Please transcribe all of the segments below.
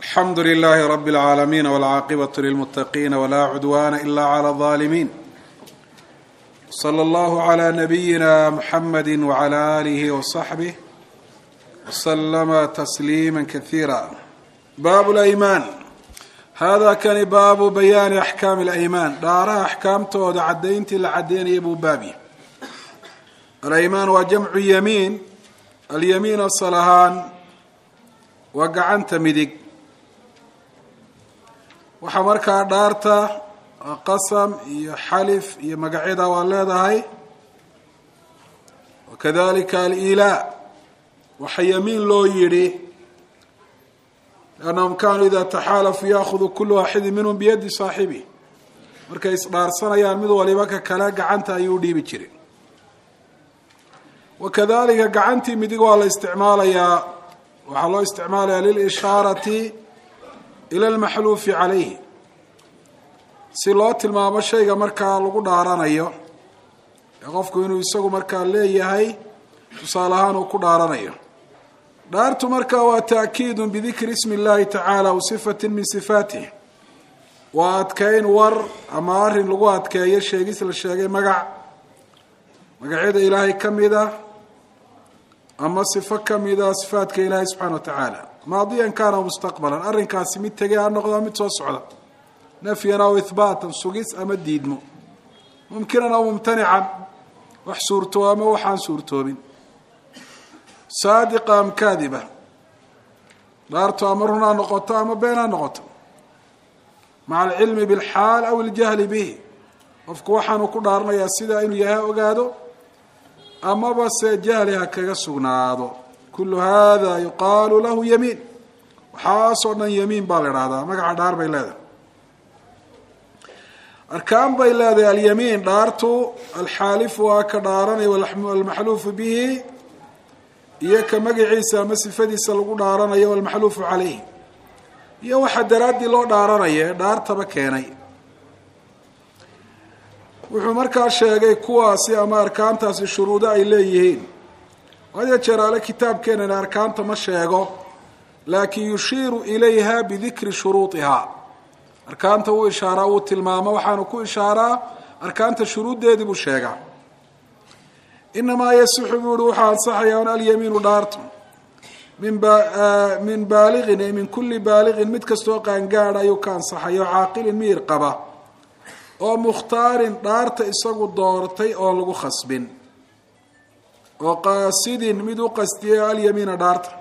alxamdu lilahi rab اlcaalamiin wاlcaaqibaة lilmutaqiina wla cudwana ila clى الظaalimiin slى اllahu عlى nabiyina mxamadi wعlى alih wصaxbih wslama tasliima kasiira bab اlaymaan hada kani baabu bayaani axkaami اlaymaan dhaaraha axkaamtooda cadayntii la cadeynaya buu baabi alaymaan waa jamcu yamiin alyamiin asal ahaan waa gacanta midig waxaa markaa dhaarta qasam iyo xalif iyo magacyada waa leedahay wakadalika alilaa waxa yamiin loo yidhi liannahum kaanuu ida taxaalafu yaahudu kulu waaxidin minhum biyadi saaxibi markay isdhaarsanayaan mid waliba ka kale gacanta ayuu dhiibi jiray wakadalika gacantii midig waa la isticmaalayaa waxaa loo isticmaalayaa lilishaarati ila almaxluufi calayhi si loo tilmaamo shayga markaa lagu dhaaranayo ee qofku inuu isagu markaa leeyahay tusaale ahaan uu ku dhaaranayo dhaartu markaa waa taakiidu bidikri ismi اllahi tacaala w sifati min sifaatih waa adkeyn war ama arrin lagu adkeeyo sheegis la sheegay magac magacyada ilaahay ka mida ama sifo kamida sifaadka ilaahay subxana wa tacaala maadiyan kaana mustaqbalan arrinkaasi mid tegay ha noqda mid soo socda nafyan aw ihbaatan sugis ama diidmo mumkinan aw mumtanican wax suurtooba ama waxaan suurtoobin saadiqa am kaadiba dhaartu ama run ha noqoto ama been ha noqoto maca alcilmi bilxaal aw iljahli bihi qofku waxaanu ku dhaaranayaa sidaa inuu yahay ogaado amaba se jahli ha kaga sugnaado kullu hada yuqaalu lahu yamiin waxaasoo dhan yamiin baa la idhahdaa magaca dhaar bay leedahay arkaan bay leedahay alyamiin dhaartu alxaalifu waa ka dhaaranaya almaxluufu bihi iyo ka magaciisa ama sifadiisa lagu dhaaranayo almaxluufu calayh iyo waxa daraaddii loo dhaaranaya ee dhaartaba keenay wuxuu markaa sheegay kuwaasi ama arkaantaasi shuruudo ay leeyihiin hadiyo jeer ale kitaabkeenana arkaanta ma sheego laakin yushiiru ilayha bidikri shuruudihaa arkaanta wuu ishaaraa wuu tilmaamo waxaanu ku ishaaraa arkaanta shuruuddeedii buu sheegaa inamaa yasixu buu ihi waxaa ansaxaya un alyamiinu dhaartu min baaliqin ay min kulli baaliqin mid kastoo qaangaadha ayuu ka ansaxayo caaqilin miyir qaba oo mukhtaarin dhaarta isagu doortay oon lagu khasbin oo qaasidin mid u qastiyay alyamiina dhaarta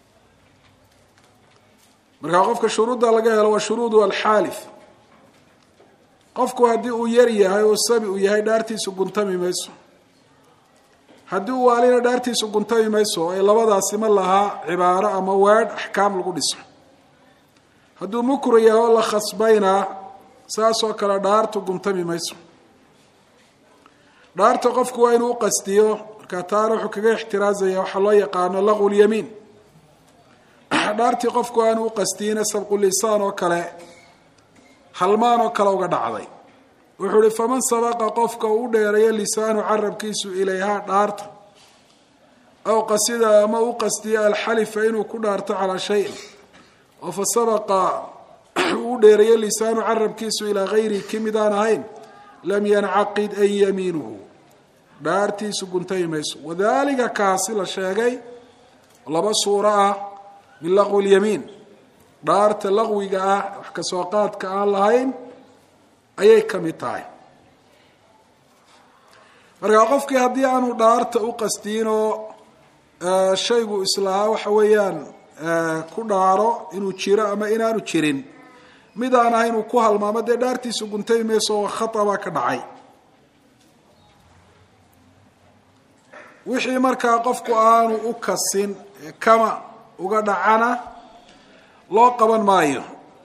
markaa qofka shuruudda laga helo waa shuruudu alxaalif qofku haddii uu yar yahay oo sabi uu yahay dhaartiisu guntami mayso haddii uu waalina dhaartiisu guntami mayso ay labadaasi ma lahaa cibaaro ama weedh axkaam lagu dhiso hadduu mukru yahay oo la khasbayna saasoo kale dhaartu guntami mayso dhaarta qofku waa inuu uqastiyo markaa taana wuxuu kaga ixtiraazaya waxaa loo yaqaano laqu lyamiin dhaartii qofku waa inuu uqastiyina sabqu lisaan oo kale halmaan oo kale uga dhacday wuxuu uhi faman sabaqa qofka uu u dheereeyo lisaanu carabkiisu ilayhaa dhaarta aw qasida ama u qastiyo alxalifa inuu ku dhaarto calaa shayin oo fa sabaqa uu u dheereeyo lisaanu carabkiisu ilaa hayrihi ki mid aan ahayn lam yancaqid ay yamiinuhu dhaartiisu guntami mayso wadalika kaasi la sheegay laba suuro ah min laqwi lyamiin dhaarta laqwiga ah wax kasoo qaadka aan lahayn ayay ka mid tahay markaa qofkii haddii aanu dhaarta u qastiin oo shaygu islahaa waxa weeyaan ku dhaaro inuu jiro ama inaanu jirin mid aan ahayn uu ku halmaamo dee dhaartiisu guntami mayso oo khata baa ka dhacay wixii markaa qofku aanu u kasin kama uga dhacana loo qaban maayo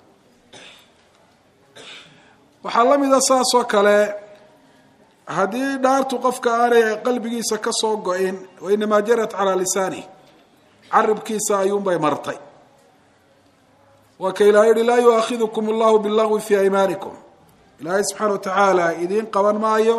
waxaa la mida saas oo kale haddii dhaartu qofka aanay qalbigiisa ka soo go-in wa inamaa jarat calaa lisaani caribkiisa ayuunbay martay waa ka ilahay yihi laa yuaakhidukum allahu bilagwi fii aymaanikum ilaahay subxaana wa tacaala idiin qaban maayo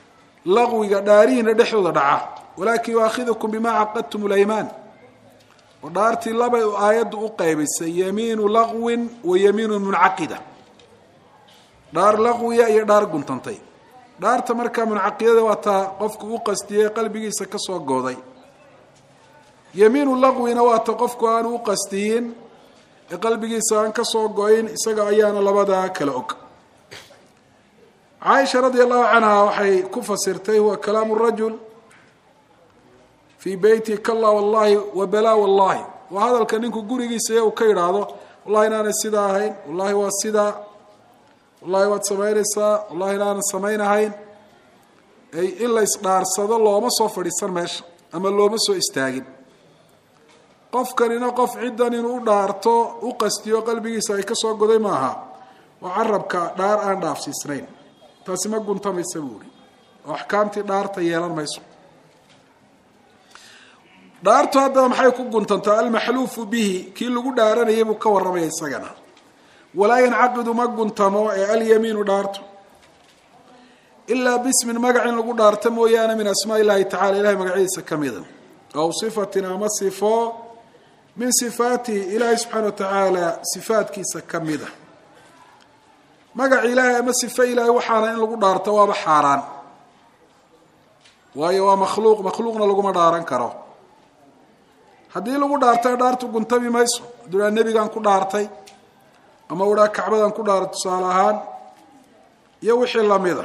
laqwiga dhaarihiina dhexdooda dhaca walakin yuaakhidukum bima caqadtum laymaan oo dhaartii labay aayaddu u qeybaysay yamiinu laqwin wa yamiinu muncaqida dhaar laqwiya iyo dhaar guntantay dhaarta markaa muncaqidada waa taa qofku u qastiyey qalbigiisa ka soo gooday yamiinu laqwina waa ta qofku aanu u qastiyin ee qalbigiisa aan ka soo go-in isaga ayaana labadaa kala og caaisha radia allahu canha waxay ku fasirtay huwa kalaamu rajul fii beyti kalla wallahi wa balaa wallahi waa hadalka ninku gurigiisa ee uu ka yidhaahdo wallahi inaanay sidaa ahayn wallahi waa sidaa wallahi waad samaynaysaa wallahi inaanan samaynahayn in la isdhaarsado looma soo fadhiisan meesha ama looma soo istaagin qofkanina qof ciddan inuu u dhaarto u qastiyo qalbigiisa ay ka soo goday maaha waa carabka dhaar aan dhaafsiisnayn taasi ma guntamaysa buuhi oo axkaamtii dhaarta yeelan mayso dhaartu haddaba maxay ku guntantaa almaxluufu bihi kii lagu dhaaranayay buu ka warramaya isagana walaa yancaqidu ma guntamo ee alyamiinu dhaartu ilaa bismin magac in lagu dhaarto mooyaane min asmaa illahi tacala ilahay magacyadiisa ka mida aw sifatin ama sifo min sifaatihi ilaahay subxaana wa tacaala sifaatkiisa ka mida magac ilaahay ama sifo ilaahay waxaana in lagu dhaarto waaba xaaraan waayo waa makhluuq makhluuqna laguma dhaaran karo haddii lagu dhaartay dhaartu guntami mayso hadduu haa nebigaan ku dhaartay ama u dhaa kacbadan ku dhaartay tusaale ahaan iyo wixii lamida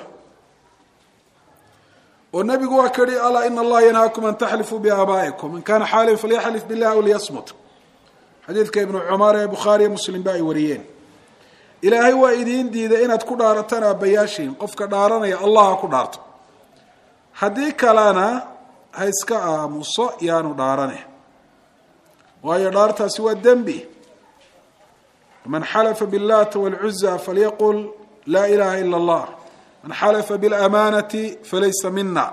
oo nebigu waa kahi alaa ina allaha yanhaakum an taxlifuu biaabaa'ikum in kaana xaalin falyaxlif bilah aw liyasmut xadiidka ibnu cumar ee bukhaariyo muslimba ay wariyeen ilaahay waa idiin diiday inaad ku dhaarataan aabbayaashiin qofka dhaaranaya allah ha ku dhaarto haddii kalena ha iska aamuso yaanu dhaarane waayo dhaartaasi waa dembi man xalafa biاllata wاlcuza falyaqul laa ilaha ila اllah man xalafa biاlamaanati falaysa mina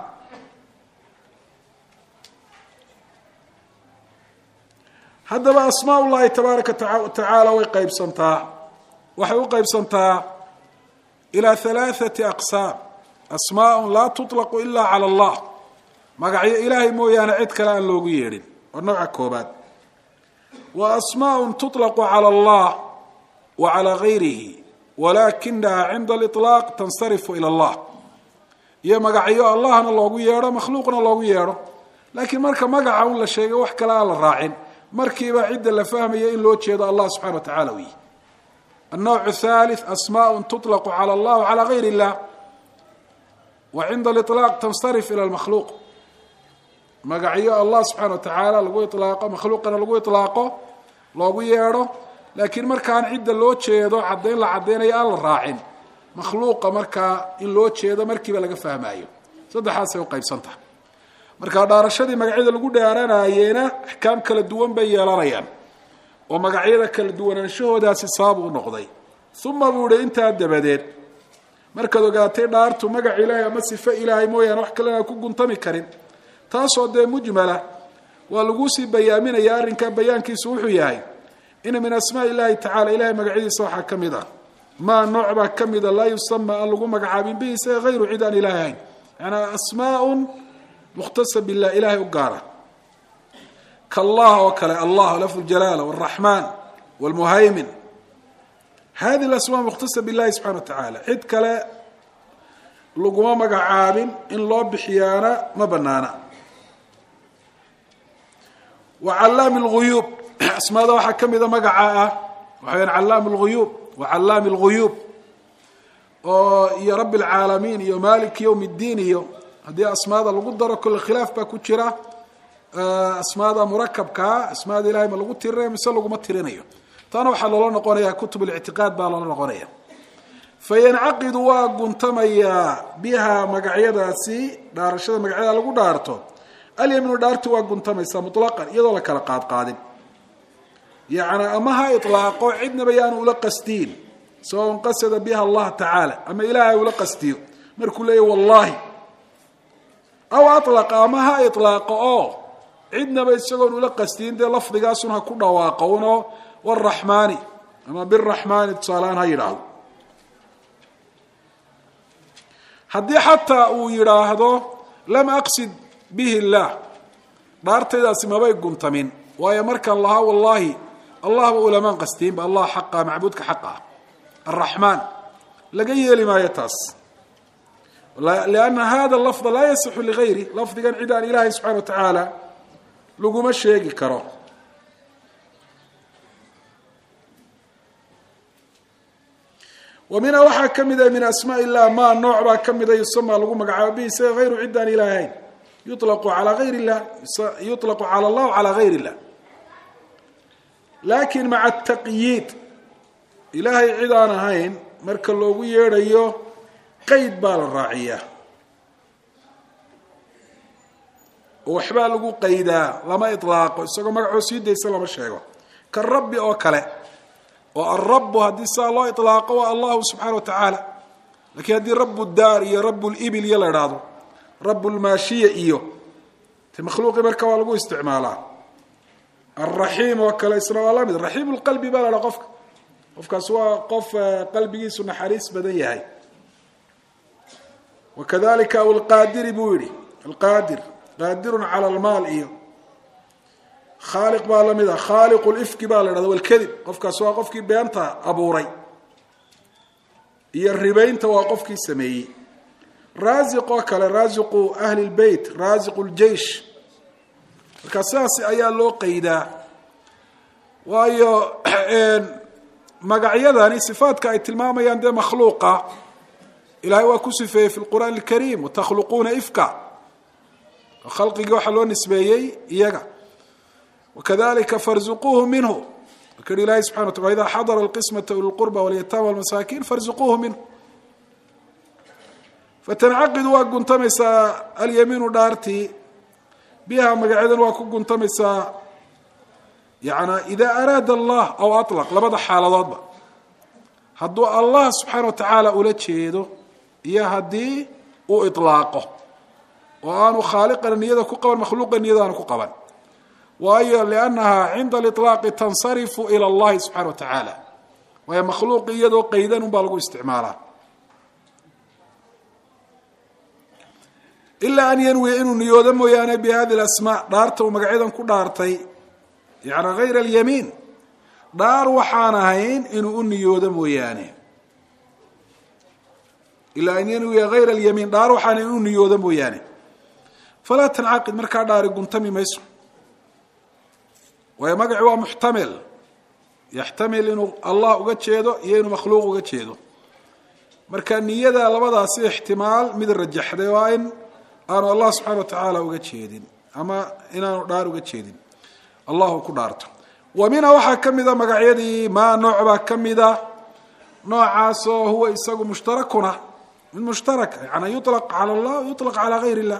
haddaba asmaa ullahi tabaaraka tacaala way qaybsantaa waxay u qaybsantaa ilaa halaaثati aqsaam asmaaء laa tuطlaqu ila calى اllah magacyo ilaahay mooyaane cid kale aan loogu yeedhin waa nooca koobaad wa asmaaء tuطlaqu calى اllah wa calى gayrihi walakinaha cinda اliطlaaq tansarifu ilى اllah iyo magacyo allahna loogu yeedho makhluuqna loogu yeedho laakiin marka magaca un la sheegay wax kale aan la raacin markiiba cidda la fahmaya in loo jeedo allah subxana wa tacala wy النوع الثالث أسmاء تطلق على الله وعلى غyr الlah وعinda الإطلاq تنصرف ilى المخلوq magacyo allah subحaنه وataعaalى lagu iطlaaqo makhluuqana lagu iطlaaqo loogu yeedho lakiin markaan cidda loo jeedo cadayn la cadaynayo aan la raacin makhluuqa markaa in loo jeedo markiiba laga fahmayo saddexaasay uqaybsantaha marka dhaarashadii magacyada lagu dhaaranayeena axkaam kala duwan bay yeelanayaan oo magacyada kala duwanaanshahodaasi sabab u noqday uma buu ihi intaa dabadeed markaad ogaatay dhaartu magac ilaahay ama sifo ilaahay mooyaane wax kalena aan ku guntami karin taasoo dee mujmala waa laguu sii bayaaminaya arrinkaa bayaankiisu wuxuu yahay ina min asmaa illahi tacala ilahay magacyadiisa waxaa ka mid ah maa nooc baa ka mida laa yusama aan lagu magacaabin bihi isaga hayru cid aan ilahay ahayn yaanaa asmaaun mukhtasa billah ilahay u gaara kallah oo kale allah lafdu jalaala wاraxmaan wاlmuhaymin hadi lasmaa mukhtasa billahi subxana wa tacaala cid kale laguma magacaabin in loo bixiyaana ma banaana wa callaami اlguyuub asmaada waxaa ka mida magaca ah waxayan callaam اlguyuub wa callaami اlguyuub oo iyo rabi اlcaalamiin iyo malik ywm اddiin iyo haddii asmaada lagu daro kole khilaaf baa ku jira asmaada murakabkaa asmaada ilahay ma lagu tirinayo mise laguma tirinayo taana waxaa loola noqonaya kutub اlictiqaad baa loola noqonaya fayancaqidu waa guntamayaa biha magacyadaasi dhaarashada magacyada lagu dhaarto alyaminu dhaartu waa guntamaysaa muطlaqan iyadoo la kala qaadqaadin yani ama ha iطlaaqo cidnaba yaanu ula qastiin sawaun qasada biha allah tacaala ama ilahay ula qastiyo markuu leeya wallahi aw alaqa ama ha iطlaaqo oo cidnaba isagoon ula qastiin dee lafdigaasun ha ku dhawaaqo uno waraxmaani ama biraxmaani tusaaleaan ha yidhaahdo haddii xataa uu yidhaahdo lam aqsid bihi اllah dhaartaydaasi mabay guntamin waayo markaan lahaa wallahi allahba ulamaan qastiin ba allah xaqa macbuudka xaqa ah araxmaan laga yeeli maayo taas lianna hada lafda laa yasixu ligayri lafdigan cid aan ilaahay subxana wa tacaala laguma sheegi karo wa minha waxaa ka mida min asmaa illah ma nooc baa ka mida yusama lagu magacaabo bihi isaga hayru ciddaan ilah ahayn yuطlaqu alaa ayr اllah yuطlaqu calى اllah calى gayr اllah lakin maca ataqyiid ilaahay cid aan ahayn marka loogu yeedhayo qeyd baa la raaciyaa oo waxbaa lagu qaydaa lama iطlaaqo isagoo magacoo sii daysa lama sheego ka rabbi oo kale oo alrabu haddii saa loo iطlaaqo waa allahu subxaana wa tacaala lakiin haddii rabu daar iyo rabu libil iyo la idhaahdo rabu lmaashiya iyo te makhluuqii marka waa lagu isticmaalaa alraxiim oo kale isna waa lamid raxiim lqalbi baa la dhaha qofka qofkaas waa qof qalbigiisu naxariis badan yahay wakadalika aw alqaadiri buu yihi alqaadir qaadirun cala almaal iyo khaaliq baa lamid a khaaliqu lifki baa la dhahda walkadib qofkaas waa qofkii beenta abuuray iyo ribaynta waa qofkii sameeyey raasiq oo kale raasiqu ahli lbeyt raasiqu ljeish markaa sidaas ayaa loo qeydaa waayo magacyadani sifaadka ay tilmaamayaan dee makhluuqa ilahay waa ku sifeeyey fi lqur'aan alkariim watakhluquuna ifka khalqigii waxaa loo nisbeeyey iyaga wakadalika farzuquuhu minhu marka hi ilahi subxana wa tala ida xadara alqismata ulilqurba walyataama walmasaakin farzuquuhu minhu fatancaqidu waa guntamaysaa alyamiinu dhaartii biha magacyadan waa ku guntamaysaa yana ida araada allah aw alaq labada xaaladoodba hadduu allah subxaana wa tacaala ula jeedo iyo haddii uu ilaaqo oo aanu khaaliqana niyada ku qaban makhluuqa niyada aanu ku qaban waayo liannaha cinda aliطlaaqi tansarifu ila allahi subxana wa tacaala waayo makhluuqi iyadoo qaydan unbaa lagu isticmaalaa ilaa an yanwiya inuu niyoodo mooyaane bi hadi lasmaa dhaarta uu magacyadan ku dhaartay yani hayra alyamiin dhaar waxaan ahayn inuu u niyoodo mooyaane ilaa an yanwiya hayra alyamiin dhaar waxaan ahayn inuu niyoodo mooyaane falaa tancaqid markaa dhaari guntami mayso waayo magaci waa muxtamil yaxtamil inuu allah uga jeedo iyo inuu makhluuq uga jeedo marka niyada labadaasi ixtimaal mid rajaxday waa in aanu allah subxana wa tacaala uga jeedin ama inaanu dhaar uga jeedin allahu ku dhaarto wa minha waxaa ka mida magacyadii maa nooc baa ka mida noocaasoo huwa isagu mushtarakuna mid mushtaraka yani yuطlaq cala allah yuطlaq calى gayr اllah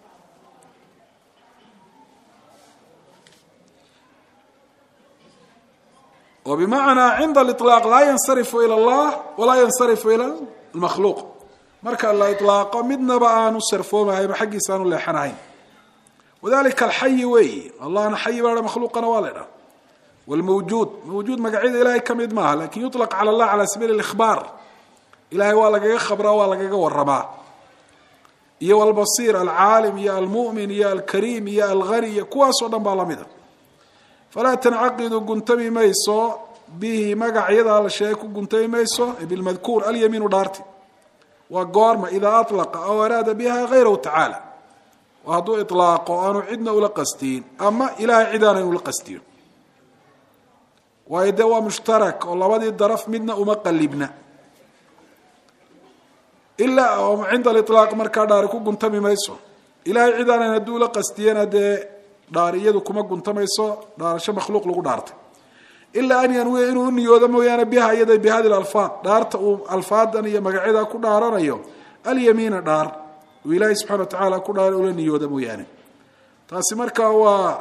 oo bimacnaa cinda aliطlaaq laa yansarifu ilى اllah walaa yansarifu ilى اlmakhluuq marka la ilaaqo midnaba aanu sarfoomahayn oo xaggiisa aanu leexanahayn wadalika alxayi weeyi allahna xayi baa makhluuqana waa la dhaha wlmawjuud mawjuud magacyada ilahay ka mid maaha lakin yuطlaq cala allah cala sabiili اlihbaar ilahay waa lagaga khabraa waa lagaga waramaa iyo albasiir alcaalim iyo almu'min iyo alkariim iyo alghani iyo kuwaasoo dhan baa lamida falaa tancaqidu guntami mayso bihi magacyada la sheegay ku guntami mayso bilmadkuur alyamiinu dhaarti waa goorma idaa alaqa aw araada biha gayrahu tacaala oo hadduu ilaaqo aanu cidna ula qastiin ama ilahay cid aanan ula qastiyo waayo dee waa mushtarak oo labadii daraf midna uma qalibna ilaa oo cinda aliطlaaq markaa dhaari ku guntami mayso ilahay cid aanan hadduu ula qastiyana dee dhaari iyadu kuma guntamayso dhaarasho makhluuq lagu dhaartay ilaa an yanwiya inuu u niyoodo mooyaane biha iyada bi hadi alfaad dhaarta uu alfaadan iyo magacyada ku dhaaranayo alyamiina dhaar uu ilaahay subxana wa tacaala ku dhaar ula niyoodo mooyaane taasi markaa waa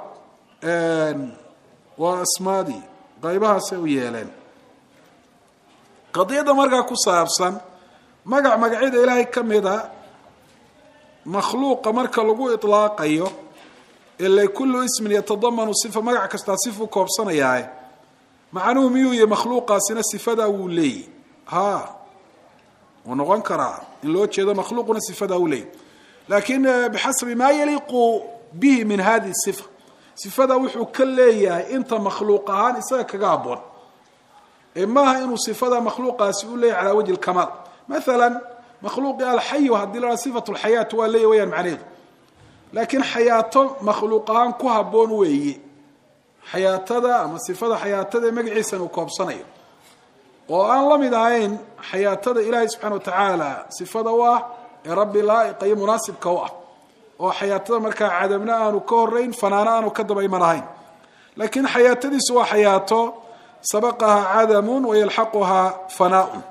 waa asmaadii qaybahaasay u yeeleen qadiyadda markaa ku saabsan magac magacyada ilaahay ka mida makhluuqa marka lagu ilaaqayo ila kullu ismin yatadamanu sifa magac kastaa sifu koobsanayaae macnuhu miyuu yahy makhluuqaasina sifadaa wuu leeyi ha wuu noqon karaa in loo jeedo makhluuquna sifadaa wuu leeyi lakin bixasabi maa yaliiqu bihi min hadihi sifa sifada wuxuu ka leeyahay inta makhluuq ahaan isaga kaga habboon ee maaha inuu sifada makhluuqaasi u leeyahy calaa wajhi lkamaal maala makhluuqii alxayu haddii la sifat lxayaat waa leeya wayaan macnaheedu laakiin xayaato makhluuq ahaan ku habboon weeye xayaatada ama sifada xayaatada ee magaciisan uu koobsanayo oo aan la mid ahayn xayaatada ilaahay subxana wa tacaala sifada u ah ee rabbi laa'iqa iyo munaasibka u ah oo xayaatada markaa cadamna aanu ka horeyn fanaano aanu ka daba iman ahayn laakiin xayaatadiisu waa xayaato sabaqahaa cadamun wayalxaquhaa fanaaun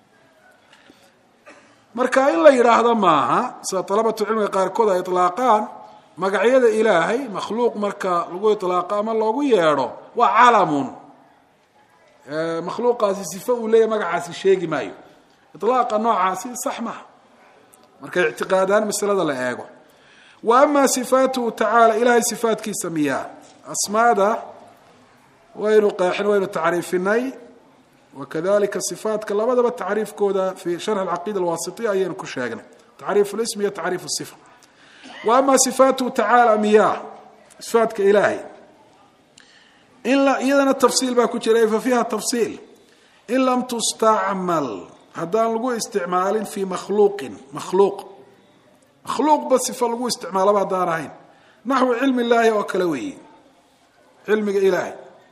marka in la yidhaahdo maaha sida dalabatulcilmiga qaarkood ay ilaaqaan magacyada ilaahay makhluuq marka lagu ilaaqo ama loogu yeedho waa calamun makhluuqaasi sifo uu leeyahy magacaasi sheegi maayo ilaaqa noocaasi sax maha marka ictiqaadaan masalada la eego wa ama sifaatuhu tacaala ilahay sifaatkiisa miyaa asmaada waynu qeexin waynu tacriifinay wakadalika صifaatka labadaba tacriifkooda fi sharx اcaqida alwasitiya ayaynu ku sheegnay tacriif اlism iyo tacriif الصifa wa ama sifaatuhu tacaala miyaa sifaatka ilaahay in iyadana tafsiil baa ku jira fa fiiha tafsiil in lam tustacmal haddaan lagu isticmaalin fi makhluuqin makhluuq makhluuqba sifa lagu isticmaalaba haddaan ahayn naxwi cilmi illaahi oo kale weeye cilmiga ilaahay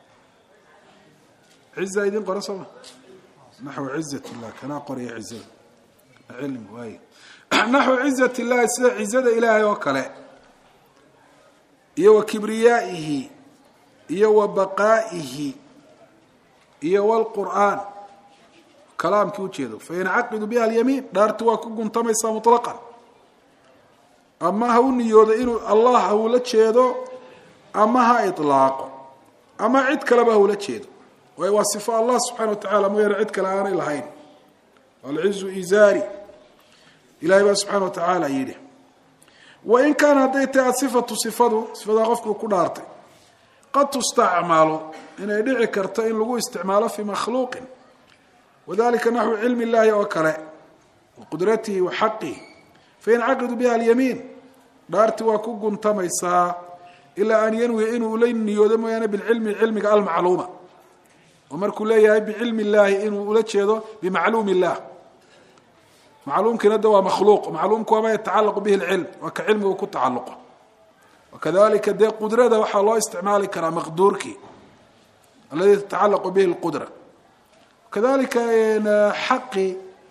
ciza idin qora sooma naxwi cizat illah kanaa qoraya cizada cilmi waay naxwi cizat illahi sida cizada ilaahay oo kale iyo wa kibriyaa'ihi iyo wa baqaa'ihi iyo wlqur'aan kalaamkii ujeedo fayancaqidu biha alyamiin dhaarti waa ku guntamaysaa muطlaqan ama ha u niyoodo inuu allah ha ula jeedo ama ha iطlaaqo ama cid kaleba ha ula jeedo waayo waa sifo allah subxana wa tacala mooyaane cid kale aanay lahayn alcizu izaari ilahay baa subxana wa tacaala yidhi wain kaana hadday tahay asifatu sifadu sifadaa qofkuu ku dhaartay qad tustacmalu inay dhici karto in lagu isticmaalo fi makhluuqin wadalika naxwu cilmi illahi oo kale wa qudratihi wa xaqihi fayancaqidu biha alyamiin dhaarti waa ku guntamaysaa ilaa an yanwiya inuu ula niyoodo mooyaane bilcilmi cilmiga almacluuma oo markuu leeyahay bicilmi illahi inuu ula jeedo bimacluum illah macluumkiina de waa makhluuq macluumku waa ma yatacalaqu bihi lcilm waa ka cilmigu ku tacaluqo wakadalika dee qudrada waxaa loo isticmaali karaa maqduurkii aladi tatacalaqu bihi lqudra kadalika xaqi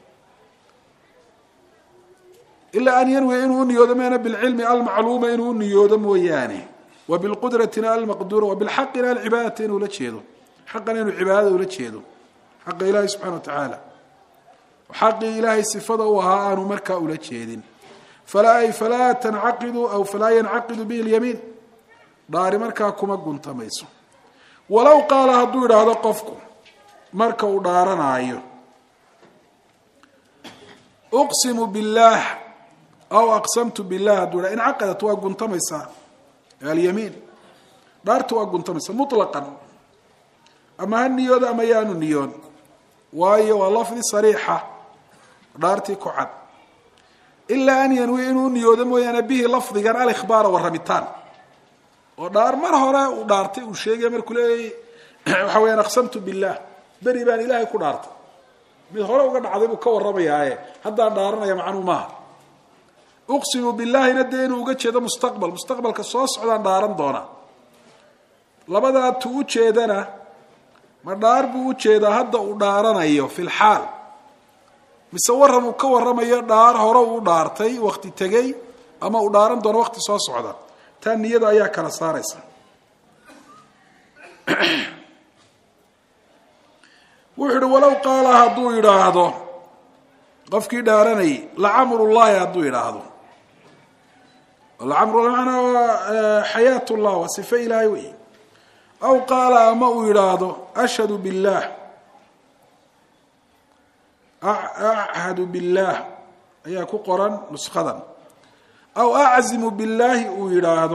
ilaa an yanwiya inuu uniyoodo meena bilcilmi almacluuma inuu uniyoodo mooyaane wa bilqudratina almaqduura wa bilxaqina alcibaadata inuu la jeedo xaqana inuu cibaadada ula jeedo xaqa ilahi subxana wa tacaala xaqii ilaahay sifada u ahaa aanu markaa ula jeedin falaa falaa tancaqidu aw falaa yancaqidu bihi lyamiin dhaari markaa kuma guntamayso walow qaala hadduu idhaahdo qofku marka uu dhaaranaayo uqsimu billaah aw aqsamtu billah hadduu idhah incaqadat waa guntamaysaa alyamiin dhaarta waa guntamaysaa muطlaqan ama ha niyoodo ama yaanu niyoon waayo waa lafdi sariixa dhaartii ku cad ilaa an yanwi inuu niyoodo mooyaane bihi lafdigan alikhbaara waramitaan oo dhaar mar hore uu dhaartay uu sheegaya markuu leeyay waxa weyaan aqsamtu billah beri baan ilaahay ku dhaartay mid hore uga dhacday buu ka warramayaaye haddaan dhaaranaya macnuu maaha uqsimu billaahina dee inuu uga jeedo mustaqbal mustaqbalka soo socdaan dhaaran doonaa labadaa tu u jeedana ma dhaar buu u jeedaa hadda uu dhaaranayo fi lxaal mise waran uu ka warramayo dhaar hore uu dhaartay wakti tegey ama uu dhaaran doono wakti soo socda taa niyada ayaa kala saaraysa wuxuu ihi walow qaala hadduu yidhaahdo qofkii dhaaranayay lacamrullahi hadduu yidhaahdo lacamru manaa waa xayaat llah waa sife ilaahay wey aw qaala ama uu yidhaahdo ashhadu billaah achadu billaah ayaa ku qoran nuskadan aw aczimu billaahi uu yidhaahdo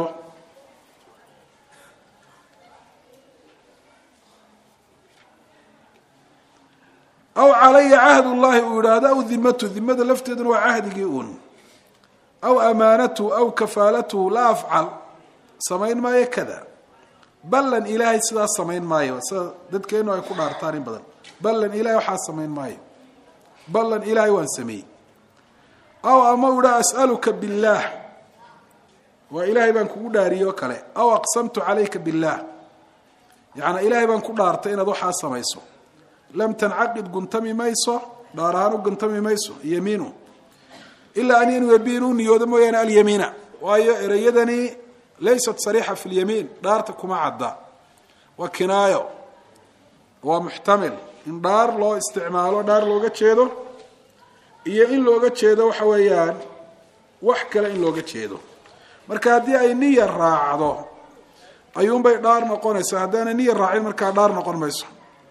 aw calaya cahd llahi uu yidhaahdo aw dimatu dimada lafteeduna waa cahdigii un aw amaanatuhu aw kafaalatuhu la afcal samayn maayo kada ballan ilaahay sidaas samayn maayo sida dadkeenu ay ku dhaartaan in badan ballan ilahay waxaa samayn maayo ballan ilaahay waan sameeyey aw ama u idha as'aluka billaah waa ilaahay baan kugu dhaariyey oo kale aw aqsamtu calayka billaah yacnaa ilaahay baan ku dhaartay inaad waxaa samayso lam tancaqid guntami mayso dhaar ahaan u guntami mayso yamiinu ilaa an yanwiya bi inuu niyoodo mooyaane alyamiina waayo ereyadani laysat sariixa fi lyamiin dhaarta kuma cadda waa kinaayo waa muxtamil in dhaar loo isticmaalo dhaar looga jeedo iyo in looga jeedo waxa weeyaan wax kale in looga jeedo marka haddii ay niya raacdo ayuunbay dhaar noqonaysaa haddaana niya raacin markaa dhaar noqon mayso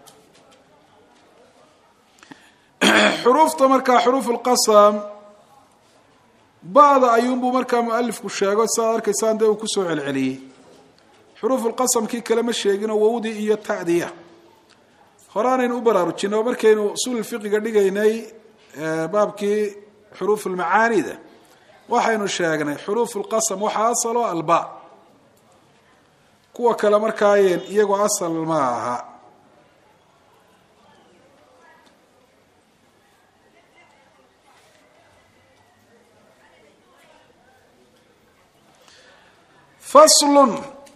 xuruufta markaa xuruuf lqasam ba'da ayuunbuu markaa mualifku sheego sidaad arkaysaan dee uu kusoo celceliyey xuruufulqasamkii kale ma sheeginoo wowdii iyo ta'diya horeanaynu u baraarujinay oo markaynu usuul fiqiga dhigaynay baabkii xuruuf lmacaanida waxaynu sheegnay xuruuf lqasam waxaa asalo alba kuwa kale markaayeen iyagoo asal ma aha faslun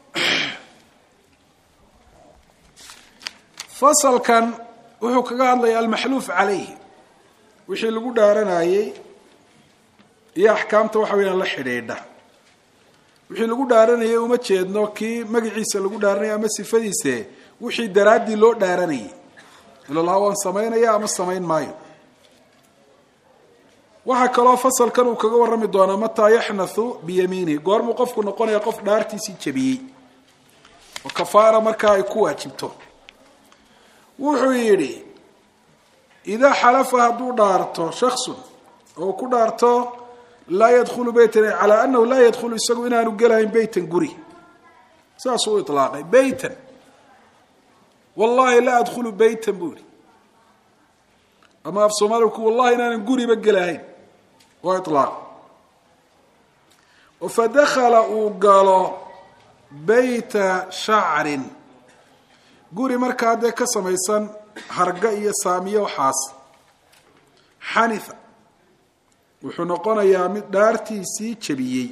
fasalkan wuxuu kaga hadlaya almaxluuf calayh wixii lagu dhaaranayey iyo axkaamta waxa weyaan la xidhiidha wixii lagu dhaaranayay uma jeedno kii magaciisa lagu dhaaranaya ama sifadiise wixii daraaddii loo dhaaranayay ilalaha waan samaynaya ama samayn maayo waxaa kaloo fasalkan uu kaga warrami doonaa mataa yaxnathu biyamiinihi goormuu qofku noqonaya qof dhaartiisii jabiyey oo kafaara markaa ay ku waajibto wuxuu yidhi idaa xalafa hadduu dhaarto shaksun oo ku dhaarto laa yadkhulu beytan calaa anahu laa yadkhulu isagu inaanu gelahayn beytan guri saasuu ilaaqay beytan wallahi laa adkhulu beytan buu yihi ama af soomaaliku wallahi inaanan guriba gelahayn waa ilaaq oo fadakhala uu galo beyta shacrin guri markaa dee ka samaysan harga iyo saamiyo waxaas xanifa wuxuu noqonayaa mid dhaartiisii jabiyey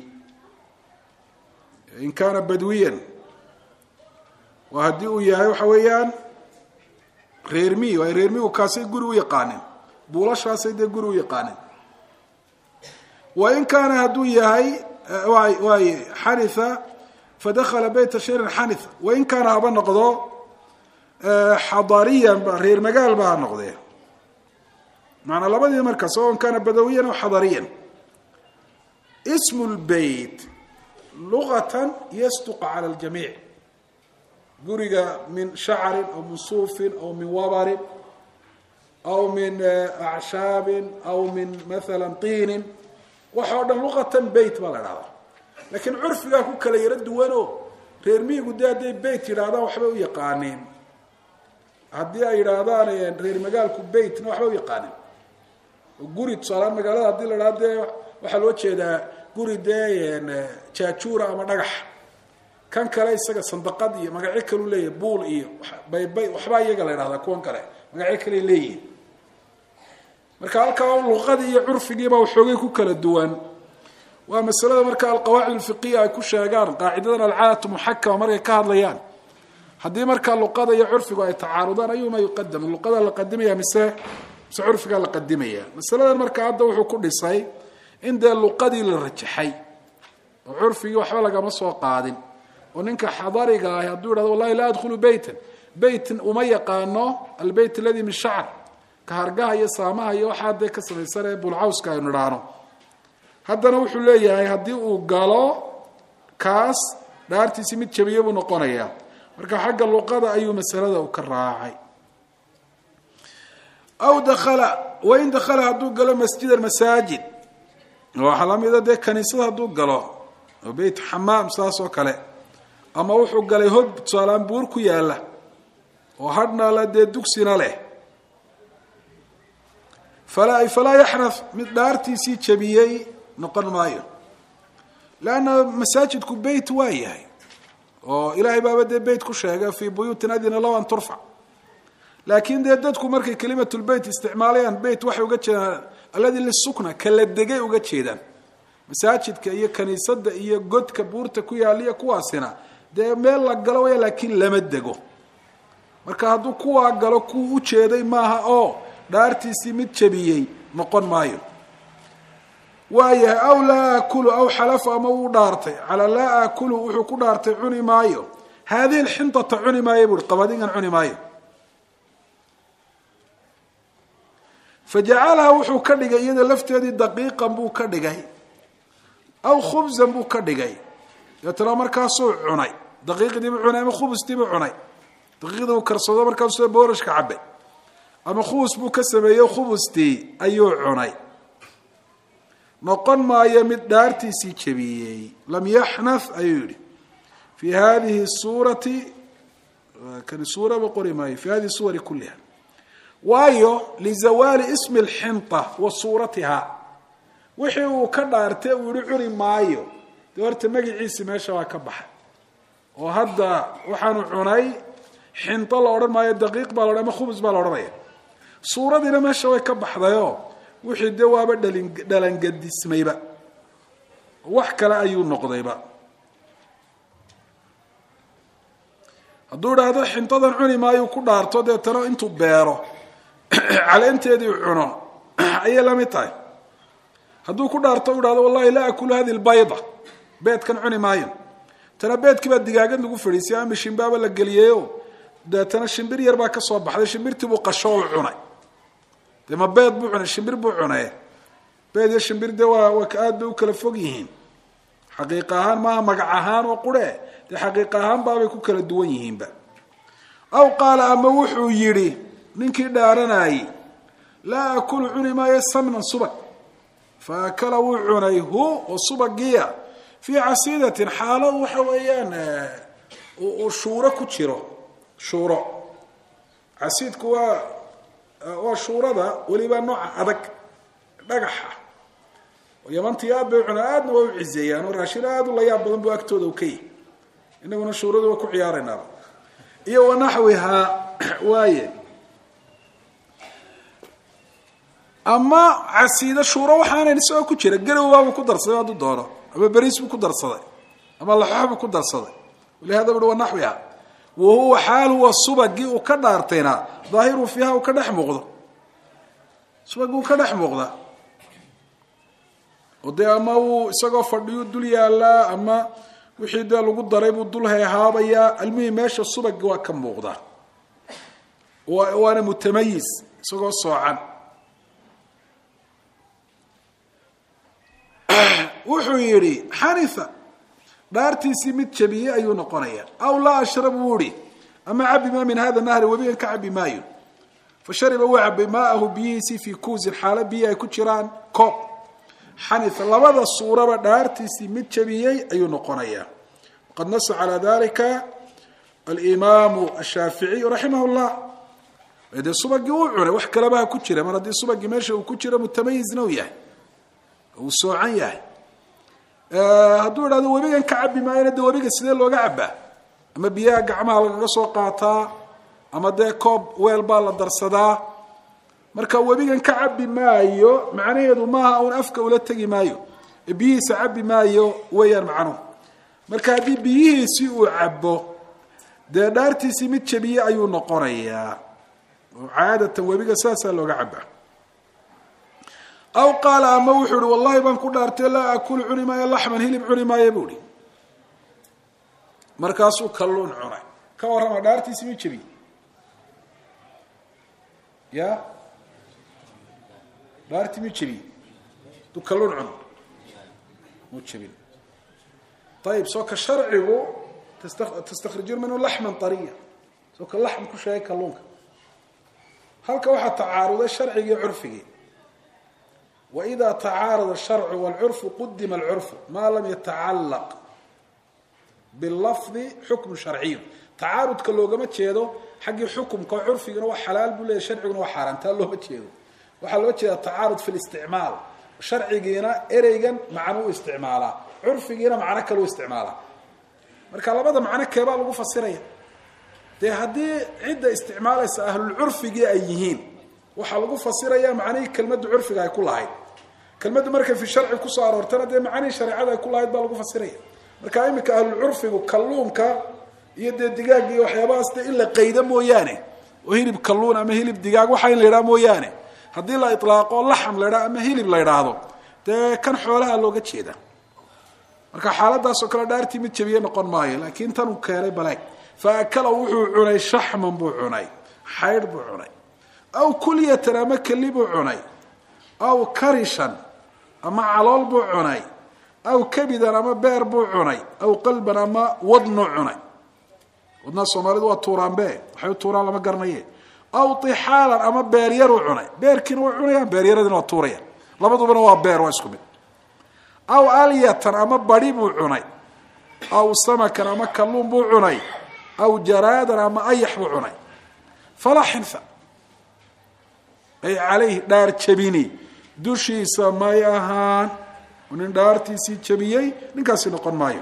in kaana badwiyan waa haddii uu yahay waxa weeyaan reermiy ay reermiyu kaasay guri u yaqaaneen buulashaasay dee guri u yaqaaneen wa in kaana hadduu yahay waay xanifa fadakhala beyta shayrin xanifa wain kaana haba noqdo xadariyan ba reer magaal ba ha noqdee maanaa labadii markaa sawaon kaana badawiyan aw xadariyan ismu lbeyt luqatan yasduqa cala ljamiic guriga min shacrin aw min suufin aw min wabarin aw min acshaabin aw min maala tiinin waxa o dhan luqatan beyt baa la dhahdaa laakiin curfigaa ku kala yaro duwanoo reer miyigu dee hadday beyt yidhahdaan waxbay u yaqaaneen haddii ay yidhaahdaan reer magaalku beytna waxba u yaqaaneen guri tusaalaan magaalada haddii la dhaha dee waxaa loo jeedaa guri dee jaajuura ama dhagax kan kale isaga sandaqad iyo magacyo kalu leeyahay buul iyo baybay waxbaa iyaga la ydhahdaa kuwan kale magacyo kale leeyihin marka halkaa luqadii iyo curfigiiba waxoogay ku kala duwan waa masalada marka alqawaacid alfiqiya ay ku sheegaan qaacidadan alcaadatu muxakama markay ka hadlayaan haddii markaa luqada iyo curfigu ay tacaarudaan ayuuma yuqadam luqada la qadimaya mise mise curfigaa la qadimaya masaladan marka hadda wuxuu ku dhisay in dee luqadii la rajaxay oo curfigii waxba lagama soo qaadin oo ninka xadariga ahi hadduu yidhahdo wallahi laa adkhulu beytan beytin uma yaqaano albeyt aladi min shacr ka hargaha iyo saamaha iyo waxaa dee ka samaysanee bulcawska aynu idhaahno haddana wuxuu leeyahay haddii uu galo kaas dhaartiisi mid jabiye buu noqonayaa marka xagga luqada ayuu masalada u ka raacay aw dakala wain dakala hadduu galo masjidan masaajid waxaa lamida dee kaniisada hadduu galo oo beyt xamaam saas oo kale ama wuxuu galay hog tusaalaan buur ku yaala oo hadhna la dee dugsina leh falaa falaa yaxnaf mid dhaartiisii jabiyey noqon maayo leanna masaajidku beyt waa yahay oo ilaahay baaba dee beyt ku sheega fii buyuutin adina low an turfac laakiin dee dadku markay kelimatulbeyt isticmaalayaan beyt waxay uga jeedaan alladii lisukna kala degay uga jeedaan masaajidka iyo kaniisada iyo godka buurta ku yaaliya kuwaasina dee meel la galo waya laakiin lama dego marka hadduu kuwaa galo kuwa u jeeday maaha oo dhaartiisii mid jabiyey noqon maayo waayahay aw laa aakulu aw xalafa ama wuu dhaartay calaa laa aakulu wuxuu ku dhaartay cuni maayo haadihi lxintata cuni maayo buui qabadigan cuni maayo fajacalaha wuxuu ka dhigay iyada lafteedii daqiiqan buu ka dhigay aw khubzan buu ka dhigay deetana markaasuu cunay daqiiqdiibuu cunay ama khubustiibuu cunay daqiiqdii uu karsado markaasuu boorashka cabay ama khubus buu ka sameeyey khubustii ayuu cunay noqon maayo mid dhaartiisii jabiyey lam yaxnath ayuu yihi fi hadihi suurati kani suuraba qori maayo fi hadihi suwari kuliha waayo lizawaali ismi lxinta wa suuratiha wixii uu ka dhaartay uu yihi cuni maayo dee horta magiciisi meesha waa ka baxay oo hadda waxaanu cunay xinto la odhan maayo daqiiq baa la ama khubus baa la odhanaya suuradiina meesha way ka baxdayoo wixii dee waaba dhalin dhalangadismayba wax kale ayuu noqdayba hadduu idhaahdo xintadan cuni maayo ku dhaarto deetana intuu beero caleenteedii cuno ayay la mid tahay hadduu ku dhaarto u dhahdo wallahi laa akulu hadi lbayda beedkan cuni maayo tana beedkii baa digaagad lagu fadhiisay ama shimbaaba la geliyeyo deetana shimbir yar baa ka soo baxday shimbirtii buu qasho u cunay dee ma beed buu cunay shimbir buu cunay beed iyo shimbir dee waa waa aad bay u kala fog yihiin xaqiiq ahaan maaha magac ahaan oo qure dee xaqiiq ahaan baabay ku kala duwan yihiinba aw qaala ama wuxuu yidhi ninkii dhaaranayey laa akulu cuni maayo samnan subag fa akala wuu cunay hu oo subagiya fii casiidatin xaalo waxa weeyaan uu shuuro ku jiro shuuro casiidku waa waa shuurada weliba nooca adag dhagaxa yamantii aad bay u cunaan aadna waa u cizeeyaan oo raashin aad u layaab badan buu agtooda u ka yihi inaguna shuuradu waa ku ciyaaraynaaba iyo wanaxwihaa waaye ama casiida shuuro waxaanan isagoo ku jira garowbaabuu ku darsaday hadduu doono ama beriis buu ku darsaday ama laxoox buu ku darsaday walihada bui wanaxwiha wa huwa xaal huwa subagii uu ka dhaartayna daahiru fiiha uu ka dhex muuqdo subagii uu ka dhex muuqda oo dee ama uu isagoo fadhiyu dul yaalaa ama wixii dee lagu daray buu dul heehaabayaa almihii meesha subagi waa ka muuqda waana mutamayiz isagoo soocan wuxuu yidhi xanifa dhaartiisii mid jabiyey ayuu noqonaya aw laa ashrab wuu ihi ama cabi maa min hada nahri webigan ka cabi maayo fa shariba wuu cabay maaahu biyihiisii fii kuusin xaalo biyi ay ku jiraan koob xanifa labada suuraba dhaartiisii mid jabiyey ayuu noqonaya waqad nasa calaa dalika alimaamu ashaaficiy raximah llah dee subagii uu cunay wax kaleba ha ku jira mar haddii subagii meesha uu ku jiro mutamayizna u yahay uu soocan yahay hadduu idhahdo webigan ka cabi maayona dee webiga sidee looga cabaa ama biyaha gacmaha lagaga soo qaataa ama dee koob weel baa la darsadaa marka webigan ka cabi maayo macnaheedu maaha uun afka ula tegi maayo biyihiisa cabi maayo weeyaan macnuhu marka haddii biyihiisii uu cabo dee dhaartiisii mid jabiye ayuu noqonayaa oo caadatan webiga saasaa looga cabaa aw qaala ama wuxuu ihi wallahi baan ku dhaartay laa akulu cuni maayo laxman hilib cuni maayo buu ihi markaasuu kalluun cunay ka warrama dhaartiisi mi jabiye ya dhaartii mi jabiye duu kalluun cuno mu jabin ayib soo ka sharcigu tastakrijuun minhu laxman ariya soo ka laxm ku sheegay kalluunka halka waxaa tacaaruday sharcigii curfigii waida tacaarada asharcu walcurfu qudima alcurfu maa lam yatacallaq bilafdi xukmu sharciyu tacaarudka loogama jeedo xaggii xukumka oo curfigina waa xalaal buu leeyahy sharciguna waa xaaraan taa looma jeedo waxaa loo jeeda tacaarud fi listicmaal sharcigiina ereygan macno u isticmaalaa curfigiina macno kale u isticmaalaa marka labada macno keebaa lagu fasiraya dee haddii cidda isticmaalaysa ahlulcurfigii ay yihiin waxaa lagu fasiraya macnihii kelmadda curfiga ay ku lahayd kelmaddu markay fi sharci kusoo aroortana dee macnihii shareecada ay ku lahayd baa lagu fasiraya marka iminka ahlulcurfigu kalluunka iyo dee digaag iyo waxyaabahaas dee in la qaydo mooyaane oo hilib kalluun ama hilib digaag waxa in la yidhaha mooyaane haddii la ilaaqo laxam la ydhaha ama hilib la ydhaahdo dee kan xoolaha looga jeeda marka xaaladaasoo kale dhaartii mid jabiye noqon maayo laakiin tan uu keenay balaag fa akala wuxuu cunay shaxman buu cunay xaydh buu cunay aw kulyatan ama keli buu cunay aw karishan ama calool buu cunay aw kabidan ama beer buu cunay aw qalban ama wadnu cunay wadnaa soomaalidu waa tuuraanbe waxay u tuuraan lama garanaye aw tixaalan ama beeryaruu cunay beerkiina waa cunayaan beeryaradina waa tuurayaan labadubana waa beer waa isku mid aw alyatan ama badi buu cunay aw samakan ama kalluun buu cunay aw jaraadan ama ayax buu cunay falaa xinfa ay calayhi dhaar jabini dushiisa may ahaan nin dhaartiisii jabiyey ninkaasi noqon maayo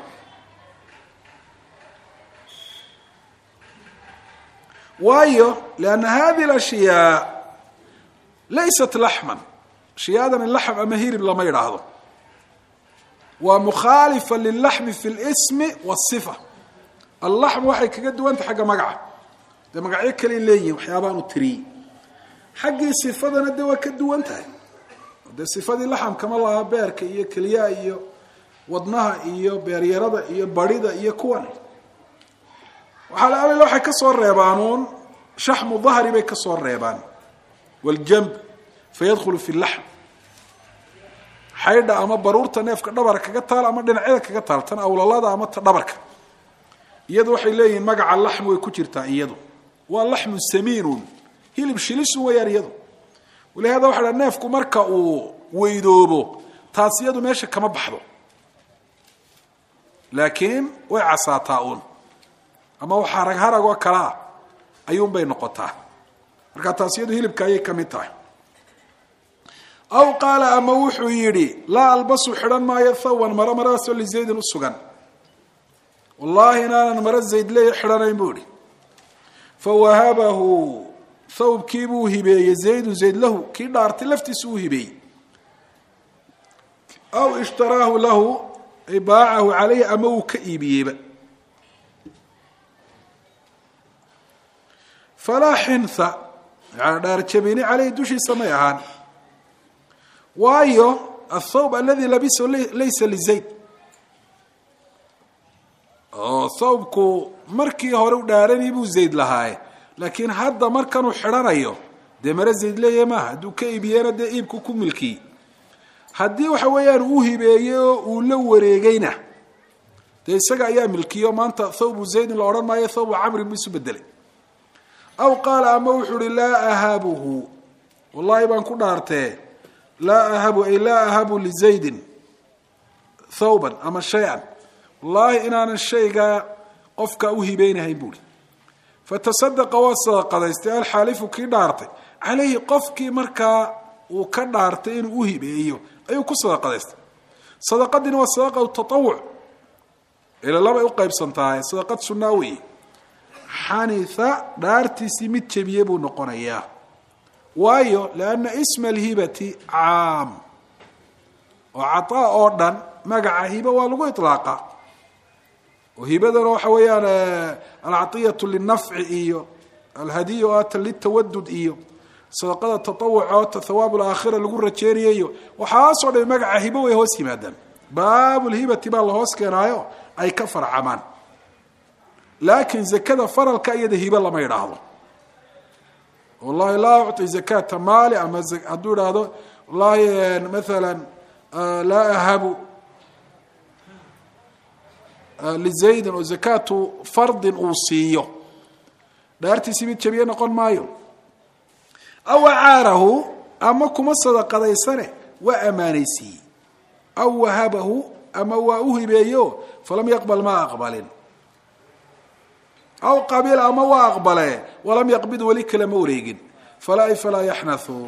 waayo lianna hadihi alashyaa laysat laxman ashyaadani laxm ama hirib lama yidhaahdo waa mukhaalifa lilaxmi fi lsmi wasifa allaxm waxay kaga duwantah xagga magaca dee magacyo kale leeyihin waxyaabaanu tiriyey xaggii sifadana dee waa ka duwan tahay dee sifadii laxamkama laha beerka iyo keliyaha iyo wadnaha iyo beeryarada iyo barida iyo kuwan waxaa la alal waxay ka soo reebaanuun shaxmu dahri bay ka soo reebaan waljamb fayadkhulu fi laxm xaydha ama baruurta neefka dhabarka kaga taal ama dhinacyada kaga taal tan awlalada ama ta dhabarka iyadu waxay leeyihiin magaca laxm way ku jirtaa iyadu waa laxmu samiinun hilib shilisun wayaan iyadu walihada waxa ha neefku marka uu weydoobo taas iyadu meesha kama baxdo laakiin way casaataa uun ama wax harag haragoo kale ah ayuunbay noqotaa marka taas iyadu hilibka ayay ka mid tahay aw qaala ama wuxuu yidhi laa albasu xidhan maayo thawan maro maradaasoo lizaydin u sugan wallaahi inaanan maro zayd leeya xidhanayn buu ihi fawahabahu thawbkiibuu hibeeyey zaydun zayd lahu kii dhaartay laftiisu uu hibeeyey aw ishtaraahu lahu ay baacahu calayhi ama uu ka iibiyeyba falaa xintha yani dhaarjabini caleyhi dushiisa may ahaan waayo athawb aladi labisahu laysa lizayd oo thawbku markii hore u dhaaranay buu zayd lahaaye laakiin hadda markanuu xidhanayo dee mare zayd leeyahy maaha hadduu ka iibiyena dee iibku ku milkiyey haddii waxa weeyaan uu hibeeyey oo uu la wareegayna dee isaga ayaa milkiyo maanta thawbu zaydin la odhan maayo thawbu camrin bu isu bedelay aw qaala ama wuxuu uhi laa ahabuhu wallahi baan ku dhaartee laa ahabu ay laa ahabu lizaydin thawban ama shay-an wallaahi inaanan shaygaa qofka u hibeynahayn buuhi fatasadaqa waa sadaqadaystay alxaalifu kii dhaartay calayhi qofkii markaa uu ka dhaartay inuu u hibeeyo ayuu ku sadaqadaystay sadaqadiina waa sadaqa tatawuc ila labay u qaybsan tahay sadaqad sunnaa weeye xanitha dhaartiisii mid jebiye buu noqonayaa waayo lianna isma alhibati caam oo cataa oo dhan magaca hiba waa lagu iطlaaqa oo hibadana waxa weeyaan alcatiyatu linafci iyo alhadiyu ata litawadud iyo sadaqada tatawuca oo thawaab laakhira lagu rajeynayayo waxaasoo dhan magaca hibo way hoos yimaadaan baabulhibati baa la hoos keenaayo ay ka farcamaan laakiin zakada faralka iyada hibe lama idhaahdo wallahi laa ucطi zakata maali ama hadduu idhaahdo wallahi maala laa ahabu lizaydin oo zakatu fardin uu siiyo dhaartiisi mid jabiye noqon maayo aw acaarahu ama kuma sadaqadaysane waa amaanaysiiyey aw wahabahu ama waa u hibeeyo falam yaqbal ma aqbalin aw qabila ama waa aqbale walam yaqbid weli kale ma wareegin falaa falaa yaxnathu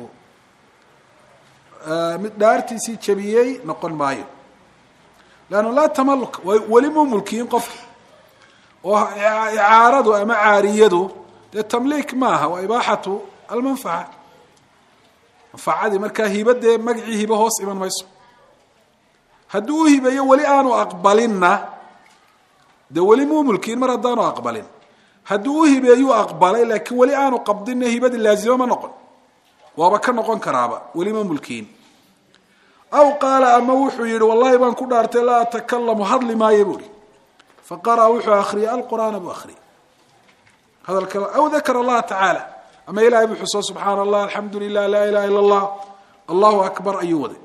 mid dhaartiisii jabiyey noqon maayo leannu laa tamaluk weli mu mulkiyin qofka oo icaaradu ama caariyadu dee tamliik maaha waa ibaaxatu almanfaca manfacadii markaa hibadee magacii hibe hoos iman mayso hadduu u hibeeyo weli aanu aqbalinna dee weli muu mulkiin mar haddaanu aqbalin hadduu u hibeeyuu aqbalay laakiin weli aanu qabdinna hibadii laazimo ma noqon waaba ka noqon karaaba weli ma mulkiin aw qaala ama wuxuu yihi wallahi baan ku dhaartay laa atakalamu hadli maayo buuhi faqara'a wuxuu akriyay alqur'aana buu akriyay hadalka aw dakara allaha tacaala ama ilahay buu xuso subxaana allah alxamdu lilah laa ilaha illa allah allahu akbar ayuu waday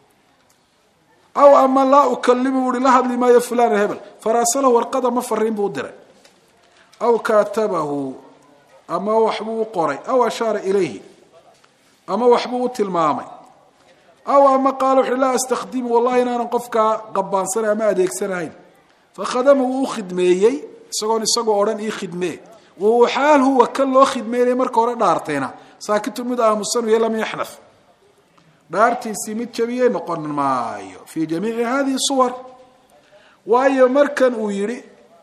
aw ama laa ukalimu uhi la hadli maayo fulana hebel faraasalahu warqada ma fariin buu u diray aw kaatabahu ama waxbuu u qoray aw ashaara ilayhi ama waxbuu u tilmaamay aw ama qaala wuxu laa astakdimu wallahi inaanan qofkaa qabaansanayn ama adeegsanahayn fakhadama wuu u khidmeeyey isagoon isagoo odhan ii khidmee wahuwa xaal huwa kan loo khidmeynaya marka hore dhaartayna saakitun mid aamusanuye lam yaxnaf dhaartiisii mid jabiyey noqon maayo fi jamiici hadihi suwar waayo markan uu yihi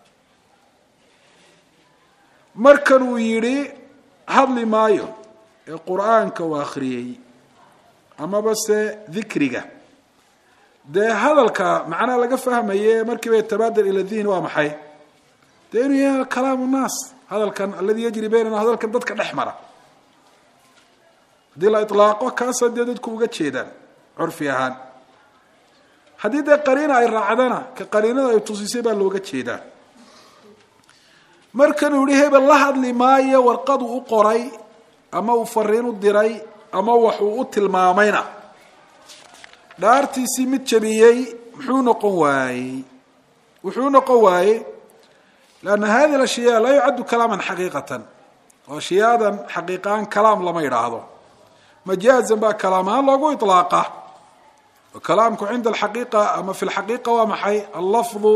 markan uu yidhi hadli maayo ee qur-aanka uu akhriyey amaba se dikriga dee hadalka macnaha laga fahmaye markiiba yatabaadal ila dihni waa maxay dee inuu yahay kalaamu nnaas hadalkan aladi yajri baynana hadalkan dadka dhex mara haddii la ilaaqo kaasa dee dadku uga jeedaan curfi ahaan haddii dee qariina ay raacdana ka qariinada ay tusisay baa looga jeedaa markanuu yihi hebel la hadli maayo warqaduu u qoray ama uu fariin u diray ama wax uu u tilmaamayna dhaartiisii mid jabiyey muxuu noqon waayey wuxuu noqon waayey lanna hadi ashyaa laa yucaddu kalaaman xaqiiqatan oo ashiyaadan xaqiiqaan kalaam lama yidhaahdo majaazan baa kalaam ahaan loogu ilaaqa oo kalaamku cinda alxaqiiqa ama fi lxaqiiqa waa maxay allafdu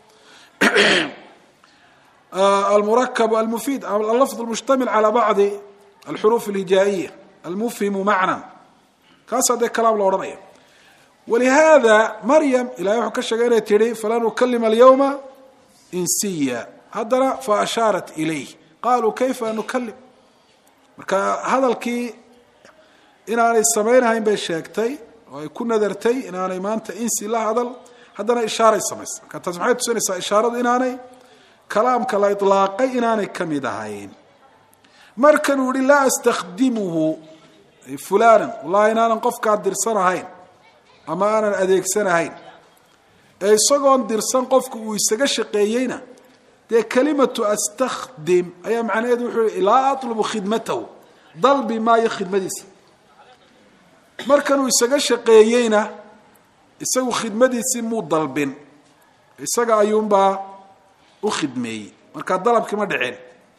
almurakab almufiid allafd almushtamil cala bacdi alxuruuf alhijaa'iya almufhimu macnan kaasaa dee kalaam la odhanaya walihaada maryam ilahay wuxuu ka sheegay inay tihi falan ukalima alyawma insiya haddana fa ashaarat ilayh qaluu kayfa nukalim marka hadalkii inaanay samaynahayn bay sheegtay oo ay ku nadartay inaanay maanta insi la hadal haddana ishaaray samaysay marka taas maxay tusinaysaa ishaaradu inaanay kalaamka la ilaaqay inaanay kamid ahayn markanuu yihi laa astakdimuhu fulanan wallahi inaanan qofkaa dirsanahayn ama aanan adeegsanahayn ee isagoon dirsan qofku uu isaga shaqeeyeyna dee kalimatu astakdim ayaa macnaheedu wuxuu yihi laa atlubu khidmatahu dalbi maayo khidmadiisa markanuu isaga shaqeeyeyna isagu khidmadiisii muu dalbin isaga ayuunbaa u khidmeeyey markaa dalabkii ma dhicin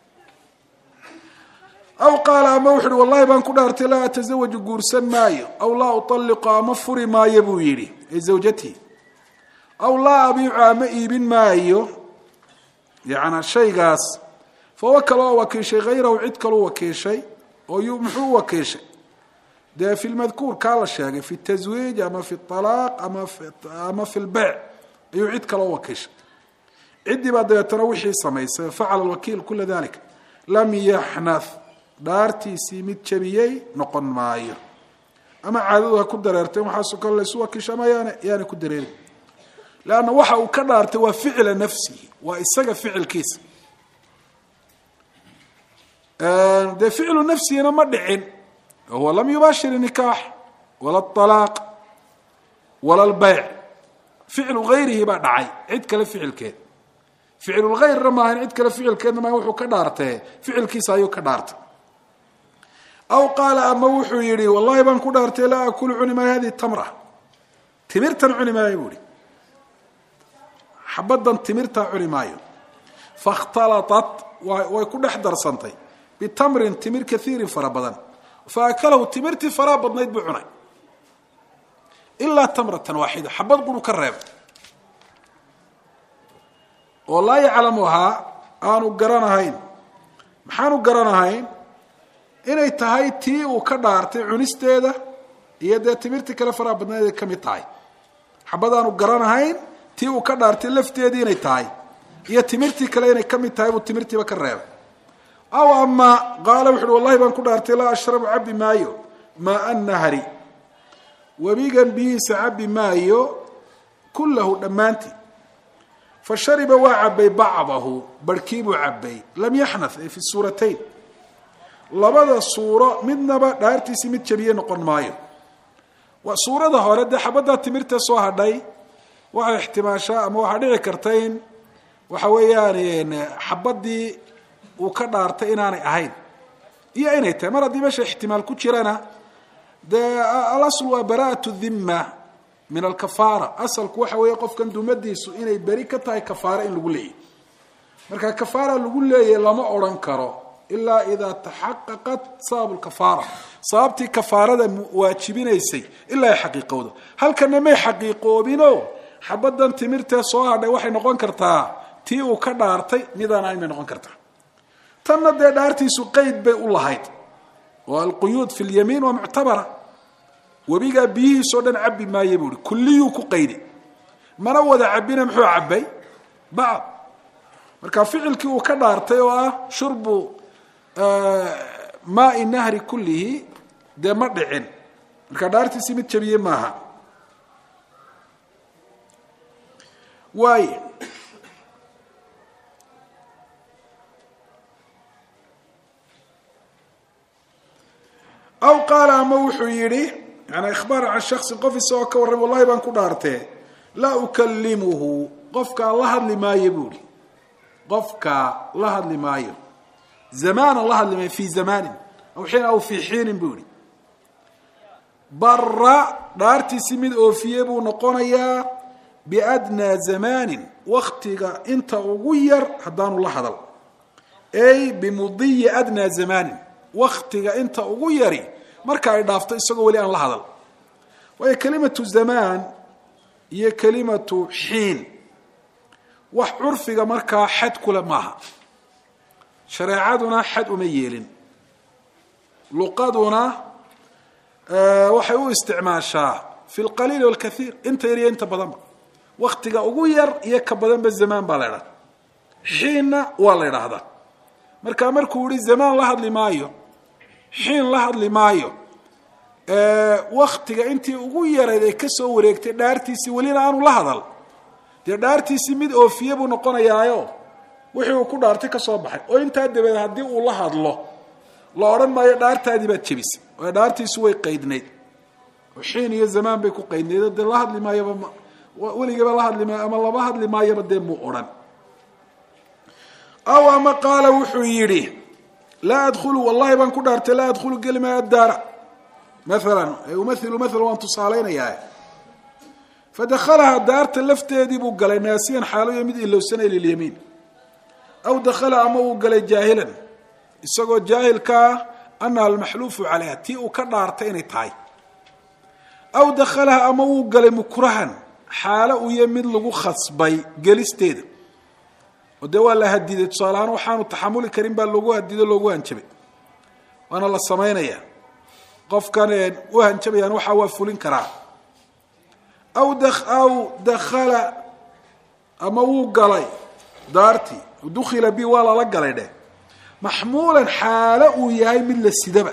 aw qaala ama wuxu uhi wallahi baan ku dhaartay laa atasawaju guursan maayo aw laa uطalliqu ama furi maayo buu yidhi ay zawjatii aw laa abiicu ama iibin maayo yana shaygaas fawakal waa wakiishay hayrahu cid kaluu wakiishay oo yu muxuu u wakiishay dee fi lmadkuur kaa la sheegay fi taswiij ama fi alaaq ama ama fi lbeyc ayuu cid kaloo wakiishay ciddii baa dabeetana wixii samaysay facala wakiil kula dalika lam yaxnath dhaartiisii mid jabiyey noqon maayo ama caadadu ha ku dareertay waxaaso kale laysu wakiisha ama yaana yaana ku dareerin leanna waxa uu ka dhaartay waa ficla nafsihi waa isaga ficilkiisa dee ficlu nafsihina ma dhicin huwa lam yubaashir nikaax wala alaaq wala lbeyc ficlu gayrihi baa dhacay cid kale ficilkeed ficlulgayrna maahan cid kale ficilkeedna maahan wuxuu ka dhaartee ficilkiisa ayuu ka dhaartay aw qaala ama wuxuu yihi wallahi baan ku dhaartay laa akulu cuni maayo hadihi tamra timirtan cuni maayo buu ihi xabadan timirtaa cuni maayo fakhtalatat way ku dhex darsantay bitamrin timir kaiirin fara badan fa akalahu timirtii faraa badnayd buu cunay ilaa tamratan waaxida xabad quru ka reebay oo laa yaclamuhaa aanu garanahayn maxaanu garanahayn inay tahay tii uu ka dhaartay cunisteeda iyo dee timirtii kale faraa badnayd ay ka mid tahay xabad aanu garanahayn tii uu ka dhaartay lafteedii inay tahay iyo timirtii kale inay ka mid tahay buu timirtiiba ka reebay aw ama qaala wuxu uhi wallahi baan ku dhaartay laa ashrabu cabi maayo maa nahri webigan biyihiisa cabi maayo kullahu dhammaantii fa shariba waa cabay bacdahu barhkiibuu cabay lam yaxnath ay fi suuratayn labada suuro midnaba dhaartiisii mid jabiye noqon maayo suurada hore dee xabaddaa timirta soo hadhay waxay ixtimaashaa ama waxaa dhici karta in waxa weeyaan xabadii uu ka dhaartay inaanay ahayn iyo inay tahay mar haddii meesha ixtimaal ku jirana dee alasl waa bara'at dhimma min alkafaara asalku waxa weeye qofkan dumadiisu inay beri ka tahay kafaara in lagu leeyahy marka kafaara lagu leeyahy lama odhan karo ilaa idaa taxaqaqat sabab lkafaara sababtii kafaarada waajibinaysay ilaa ay xaqiiqowdo halkana may xaqiiqoobino xabadan timirtee soo hadhay waxay noqon kartaa tii uu ka dhaartay midaan ahayn bay noqon kartaa tanna dee dhaartiisu qeyd bay u lahayd oo alquyuud fi lyamiin waa muctabara webigaa biyihiisoo dhan cabi maaye buu hi kulliyuu ku qaydi mana wada cabina muxuu cabay bacd marka ficilkii uu ka dhaartay oo ah shurbu maai nahri kullihi dee ma dhicin marka dhaartiisii mid jabiye maaha waay aw qaala ama wuxuu yidhi yani ikhbaar can shaksin qof isagoo ka warram wallahi baan ku dhaartee laa ukalimuhu qofkaa la hadli maayo buuhi qofkaa la hadli maayo zamaanan la hadli maayo fii zamaanin aw xiin aw fii xiinin buu yihi bara dhaartiisi mid oofiye buu noqonayaa biadnaa zamaanin waktiga inta ugu yar haddaanu la hadal ay bimudiyi adnaa zamaanin waktiga inta ugu yari marka ay dhaafto isagoo weli aan la hadal waayo kelimatu zamaan iyo kelimatu xiin wax curfiga markaa xad kule maaha shareecaduna xad uma yeelin luqaduna waxay u isticmaashaa fi lqaliili walkaiir inta yar iyo inta badanba waktiga ugu yar iyo ka badanba zamaan baa la idhahda xiinna waa la idhaahdaa marka markuu yihi zamaan la hadli maayo xiin la hadli maayo waktiga intii ugu yarayd ay kasoo wareegtay dhaartiisii welina aanu la hadal dee dhaartiisii mid oofiye buu noqonayaayo wixii uu ku dhaartay ka soo baxay oo intaa dabadeed haddii uu la hadlo la odhan maayo dhaartaadii baad jebisay oo dhaartiisu way qaydnayd oo xiin iyo zamaan bay ku qaydnayd dee la hadli maayoba weligaba la hadli maayo ama lama hadli maayoba dee muu odhan aw ama qaala wuxuu yidhi laa adkhulu wallahi baan ku dhaartay laa adkhulu geli maayo addaara maalan umailu maala waan tusaalaynayaa fadakalaha daarta lafteedii buu galay naasiyan xaaloyo mid ilowsanay lilyamiin aw dakhala ama uu galay jaahilan isagoo jaahilkaa anaha almaxluufu calayha tii uu ka dhaartay inay tahay aw dakhalaha ama wuu galay mukrahan xaalo uyo mid lagu khasbay gelisteeda oo dee waa la hadiday tusaaleahaan waxaanu taxamuli karin baa loogu hadido loogu hanjabay waana la samaynayaa qofkan u hanjabayaan waxaa waa fulin karaa aw aw dakhala ama wuu galay daartii dukhila bi waa lala galay dheh maxmuulan xaalo uu yahay mid la sidaba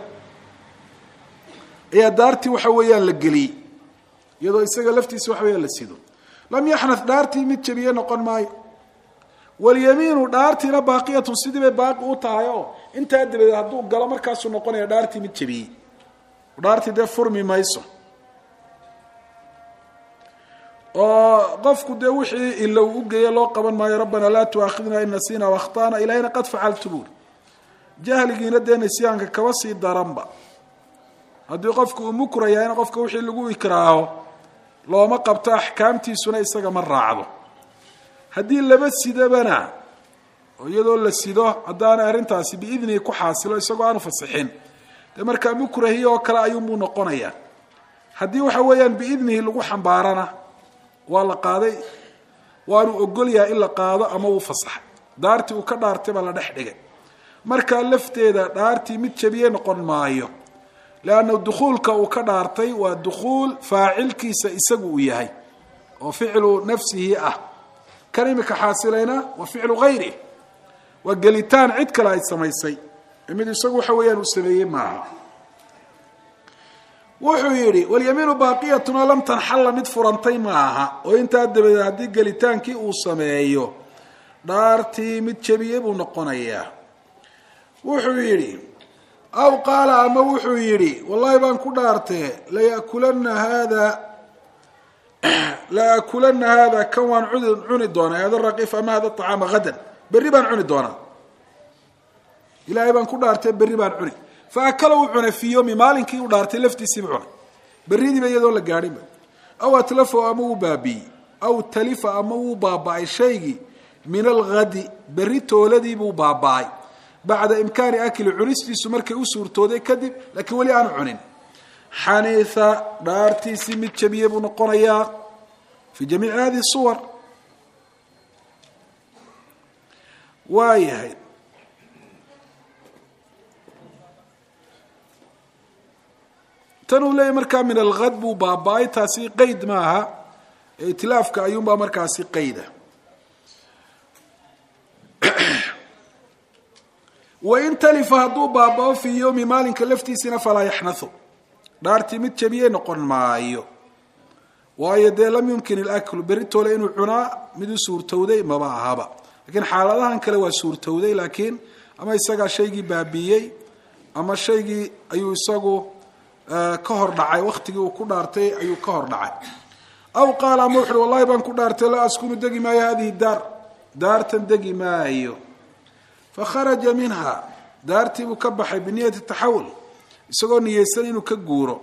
ayaa daartii waxa weeyaan la geliyey iyadoo isaga laftiisa waxa weyaan la sido lam yaxnath dhaartii mid jabiye noqon maayo walyamiinu dhaartiina baaqiyatun sidii bay baaqi u tahay oo intaa dabadeed hadduu galo markaasuu noqonaya dhaartii mid jabiyey dhaartii dee furmi mayso oo qofku dee wixii ilow u geeye loo qaban maayo rabbana laa tuaakhidna in nasiina waakhtana ilahina qad facaltu buuri jahligiina dee nisyaanka kaba sii daranba haddii qofku uu mukrayahayna qofka wixii lagu ikraaho looma qabto axkaamtiisuna isaga ma raacdo haddii laba sidabana oo iyadoo la sido haddaana arrintaasi biidnihi ku xaasilo isagoo aanu fasixin dee markaa mukrahi oo kale ayuunbuu noqonayaa haddii waxa weeyaan biidnihi lagu xambaarana waa la qaaday waanu ogol yahay in la qaado ama uu fasaxay dhaartii uu ka dhaartay baa la dhex dhigay markaa lafteeda dhaartii mid jabiye noqon maayo leanna dukhuulka uu ka dhaartay waa dukhuul faacilkiisa isagu uu yahay oo ficlu nafsihi ah kan imika xaasilayna waa ficlu hayri waa gelitaan cid kale ay samaysay mid isagu waxa weeyaan uu sameeyey maaha wuxuu yidhi walyamiinu baaqiyatun oo lam tanxalla mid furantay ma aha oo intaa dabadeed haddii gelitaankii uu sameeyo dhaartii mid jebiyey buu noqonayaa wuxuu yidhi aw qaala ama wuxuu yidhi wallahi baan ku dhaartee layakulana hada la akulana hada kan waan cuni doonaa hada raqiif ama hada acaama hadan berri baan cuni doonaa ilaahay baan ku dhaartee berri baan cuni fa akala uu cunay fi yomi maalinkii uu dhaartay laftiisiibu cunay berridiiba iyadoo la gaadhinba aw atlafo ama wuu baabi'ey aw talifa ama wuu baaba'ay shaygii min alghadi berri tooladiibuu baaba'ay bacda imkaani akli cunistiisu markay u suurtooday kadib laakiin weli aanu cunin xaniitha dhaartiisii mid jabiye buu noqonayaa fi jamiici hadihi suwar waa yahay tan uu leeyahy markaa min alhad buu baaba-ay taasi qeyd maaha ee itlaafka ayuunbaa markaasi qeyda wain talifa hadduu baaba-o fii yowmi maalinka laftiisina falaa yaxnathu dhaartii mid jabiyey noqon maayo waayo dee lam yumkin ilaklu beritoole inuu cunaa mid u suurtowday maba ahaba lakiin xaaladahan kale waa suurtowday laakiin ama isagaa shaygii baabiiyey ama shaygii ayuu isagu ka hor dhacay waktigii uu ku dhaartay ayuu ka hor dhacay aw qaala ama wuxuui wallahi baan ku dhaartay laa askunu degi maayo hadihi daar daartan degi maayo fakharaja minha daartii buu ka baxay biniyati taxawul isagoo niyeysan inuu ka guuro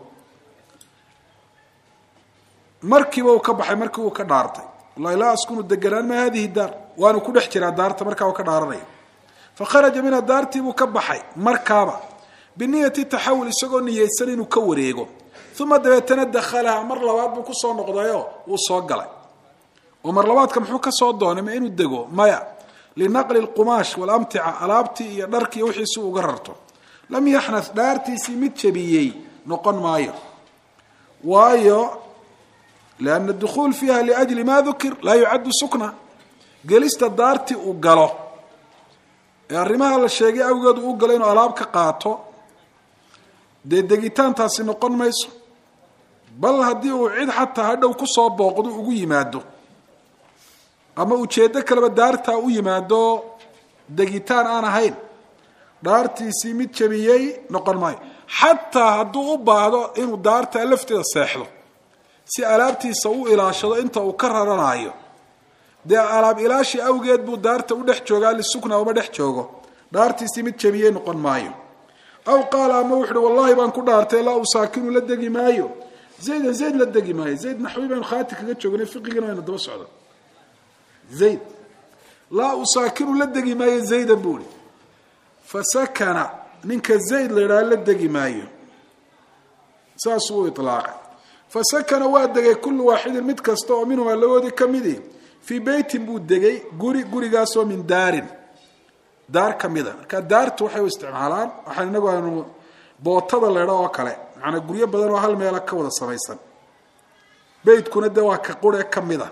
markiiba uu ka baxay markii uu ka dhaartay wallahi laa askunu deganaan maa hadihi daar waanu ku dhex jiraa daarta markaa uu ka dhaaranaya fakharaja minha daartii buu ka baxay markaaba biniyati taxawul isagoo niyeysan inuu ka wareego uma dabeetana dakhalaha mar labaad buu kusoo noqdayo wuu soo galay oo mar labaadka muxuu kasoo doonay ma inuu dego maya linaqli lqumaash walamtica alaabtii iyo dharkii wixiisi uga rarto lam yaxnath dhaartiisii mid jabiyey noqon maayo waayo lianna dukhuul fiiha liajli ma dukir laa yucaddu sukna gelista daartii uu galo ee arrimaha la sheegay awgeed uu u galo inuu alaab ka qaato dee degitaantaasi noqon mayso bal haddii uu cid xataa hadhow kusoo booqdo ugu yimaado ama ujeeddo kaleba daartaa u yimaado degitaan aan ahayn dhaartiisii mid jabiyey noqon maayo xataa hadduu u baahdo inuu daartaa lafteeda seexdo si alaabtiisa u ilaashado inta uu ka raranayo dee alaab ilaashi awgeed buu daarta u dhex joogaa lisukna uma dhex joogo dhaartiisii mid jabiyey noqon maayo aw qaala ama wuxu uhi wallahi baan ku dhaartay laa usaakinu la degi maayo zaydan zayd la degi maayo zayd naxwi baynu khaati kaga joognay fiqigana waynu daba socda zayd laa usaakinu la degi maayo zaydan buu ihi fasakana ninka zayd la idhaha la degi maayo saasuu u ilaaqay fasakana waa degay kullu waaxidin mid kasta oo minhumaa lagoodii ka midi fii beytin buu degay guri gurigaasoo min daarin daar ka mida marka daartu waxay u isticmaalaan waxaan inagu aynu bootada leedho oo kale macanaa guryo badan oo hal meela ka wada samaysan beytkuna dee waa ka qure ka mida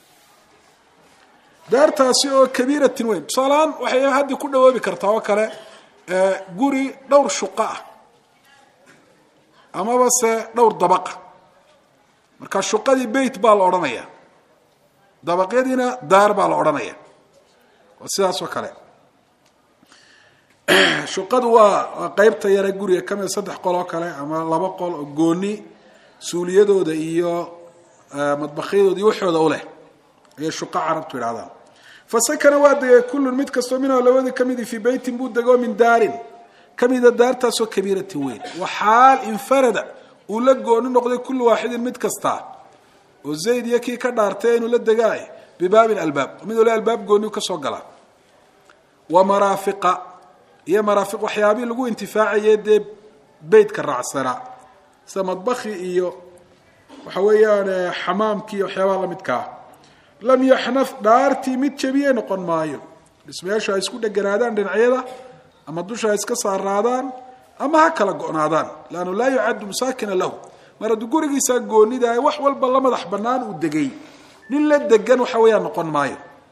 daartaasi oo kabiiratin weyn tusaalahaan waxay haddii ku dhawoobi kartaa oo kale guri dhowr shuqo ah amaba se dhowr dabaqa marka shuqadii beyt baa la odhanaya dabaqyadiina daar baa la odhanaya waa sidaas oo kale shuqadu waa qeybta yare guriga kamida saddex qol oo kale ama laba qol oo gooni suuliyadooda iyo madbakyadooda iyo waxooda uleh ayay shuqa carabtu yidhahdaan fasakana waa degay kullun mid kastoo minha labadii kamidi fii beytin buu degoo min daarin kamida daartaasoo kabiiratin weyn wa xaal infarada uu la gooni noqday kullu waaxidin mid kasta oo zayd iyo kii ka dhaartay inuu la degaay bibaabin albaab mid ole albaab gooniu kasoo galaa wa maraafiqa iyo maraafiq waxyaabihii lagu intifaacaye dee beytka raacsanaa sida madbakhi iyo waxa weeyaan xamaamkii iyo waxyaabaha lamidkaa lam yaxnaf dhaartii mid jabiye noqon maayo dhismayaashu ay isku dheganaadaan dhinacyada ama dusha ay iska saaraadaan ama ha kala go-naadaan leannu laa yucaddu musaakina lahu mar hadduu gurigiisaa goonidahay wax walba la madax bannaan uu degay nin la degan waxa weeyaan noqon maayo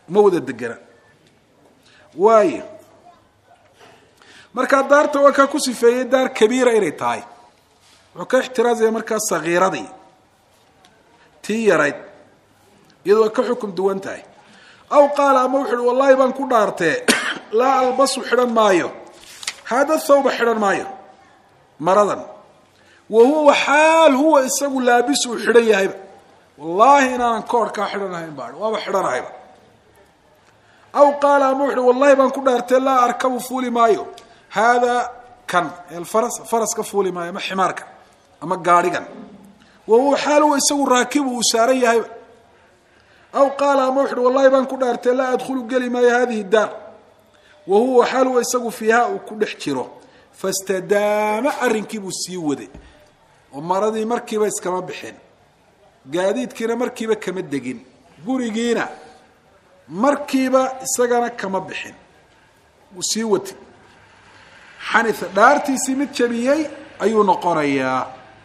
ma wada degana waayo markaa daarta waa kaa ku sifeeyey daar kabiira inay tahay wuxuu ka ixtiraazaya markaa sagiiradii tii yarayd iyadoo waa ka xukum duwan tahay aw qaala ama wuxu uhi wallahi baan ku dhaartee laa albasu xidhan maayo haada thawba xidhan maayo maradan wa huwa xaal huwa isagu laabis uu xidhan yahayba wallaahi inaanan koorhkaa xidhanahayn baa waaba xidhanahayba aw qaala ama wuxu uhi wallahi baan ku dhaartee laa arkabu fuuli maayo haadaa kan faras faraska fuuli maayo ama ximaarka ama gaadhigan wa huwa xaal huwa isagu raakibu uu saaran yahayba aw qaala ama wuxu uhi wallahi baan ku dhaartee laa adkhulu geli maayo hadihi daar wa huwa xaal huwa isagu fiiha uu ku dhex jiro fastadaama arrinkiibuu sii waday oo maradii markiiba iskama bixin gaadiidkiina markiiba kama degin gurigiina markiiba isagana kama bixin wuu sii watay xanifa dhaartiisii mid jabiyey ayuu noqonayaa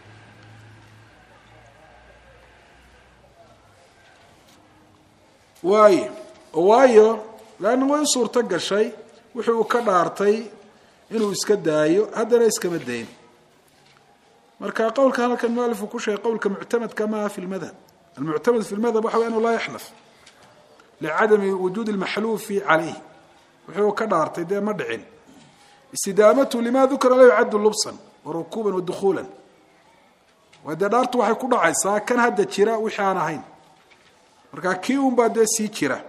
waayo waayo leanna way u suurto gashay wixii uu ka dhaartay inuu iska daayo haddana iskama dayn marka qowlka halkan mualifku ku sheegay qowlka muctamadka maaha fi lmadhab almuctamad fi lmadhab waxa way anu laa yaxnaf licadami wujuudi lmaxluufi calayh wuxuu ka dhaartay dee ma dhicin istidaamatu lima dukira la yucaddu lubsan wa rukuuban wa dukhuulan waa dee dhaartu waxay ku dhacaysaa kan hadda jira wixii aan ahayn marka kii un baa dee sii jira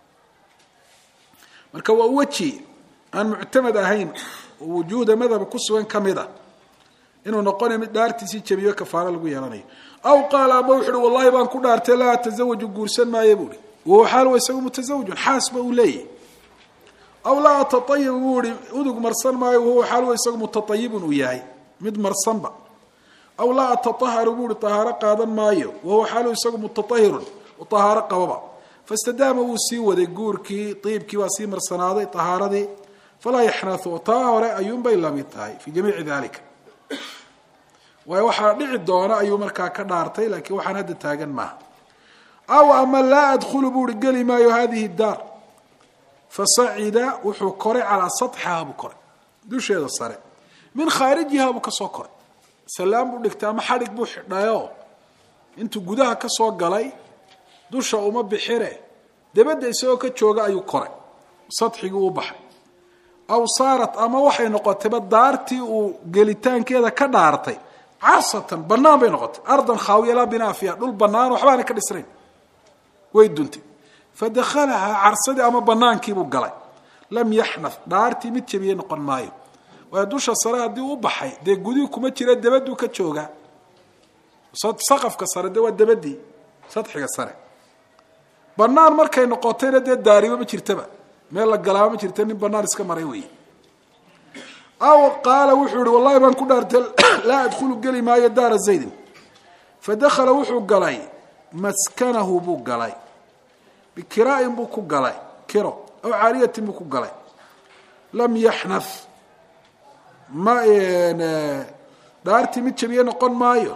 marka waa weji aan muctamad ahayn oo wujuuda madhaba ku sugan ka mid a inuu noqonayo mid dhaartiisii jabiyo kafaaro lagu yeelanayo aw qaala ama wuxu uhi wallahi baan ku dhaartay laa atasawaju guursan maayo buuhi wahuwa xaal wa isagu mutasawajun xaasba uu leeyahy aw laa atatayibu buu ihi udug marsan maayo wahuwa xaal wa isagu mutaayibun uu yahay mid marsanba aw laa ataaharu buu ihi tahaaro qaadan maayo wahuwa xaal isagu mutaahirun tahaaro qababa fastadaama wuu sii waday guurkii iibkii waa sii marsanaaday ahaaradii falaa yaxnau taa hore ayuunbay lamid tahay fi jamiici dalika waayo waxaa dhici doona ayuu markaa ka dhaartay laakiin waxaan hadda taagan maaha aw ama laa adkhulu buuhi geli maayo hadihi daar fasacida wuxuu koray calaa saxiha buu koray dusheeda sare min khaarijiha buu kasoo koray salaam buu dhigtay ama xadhig buu xidhayo intuu gudaha kasoo galay dusha uma bixine dabadda isagoo ka jooga ayuu koray sadxigii u baxay aw saarat ama waxay noqotayba daartii uu gelitaankeeda ka dhaartay carsatan banaan bay noqotay ardan khaawiya laa binaa fiiha dhul banaan waxbaana ka dhisnayn way duntay fadakhalahaa carsadii ama banaankiibuu galay lam yaxnaf dhaartii mid jabiye noqon maayo waayo dusha sare haddii u baxay dee gudihii kuma jira dabaduu ka joogaa saqafka sare dee waa dabadii sadxiga sare banaan markay noqotayna dee daariba ma jirtaba meel la galaaba ma jirta nin banaan iska maray wey aw qaala wuxuu ihi wallahi baan ku dhaartay laa adkhulu geli maayo daara zaydin fadakhala wuxuu galay maskanahu buu galay bikiraa'in buu ku galay kiro aw caaliyatin buu ku galay lam yaxnaf ma dhaartii mid jabiye noqon maayo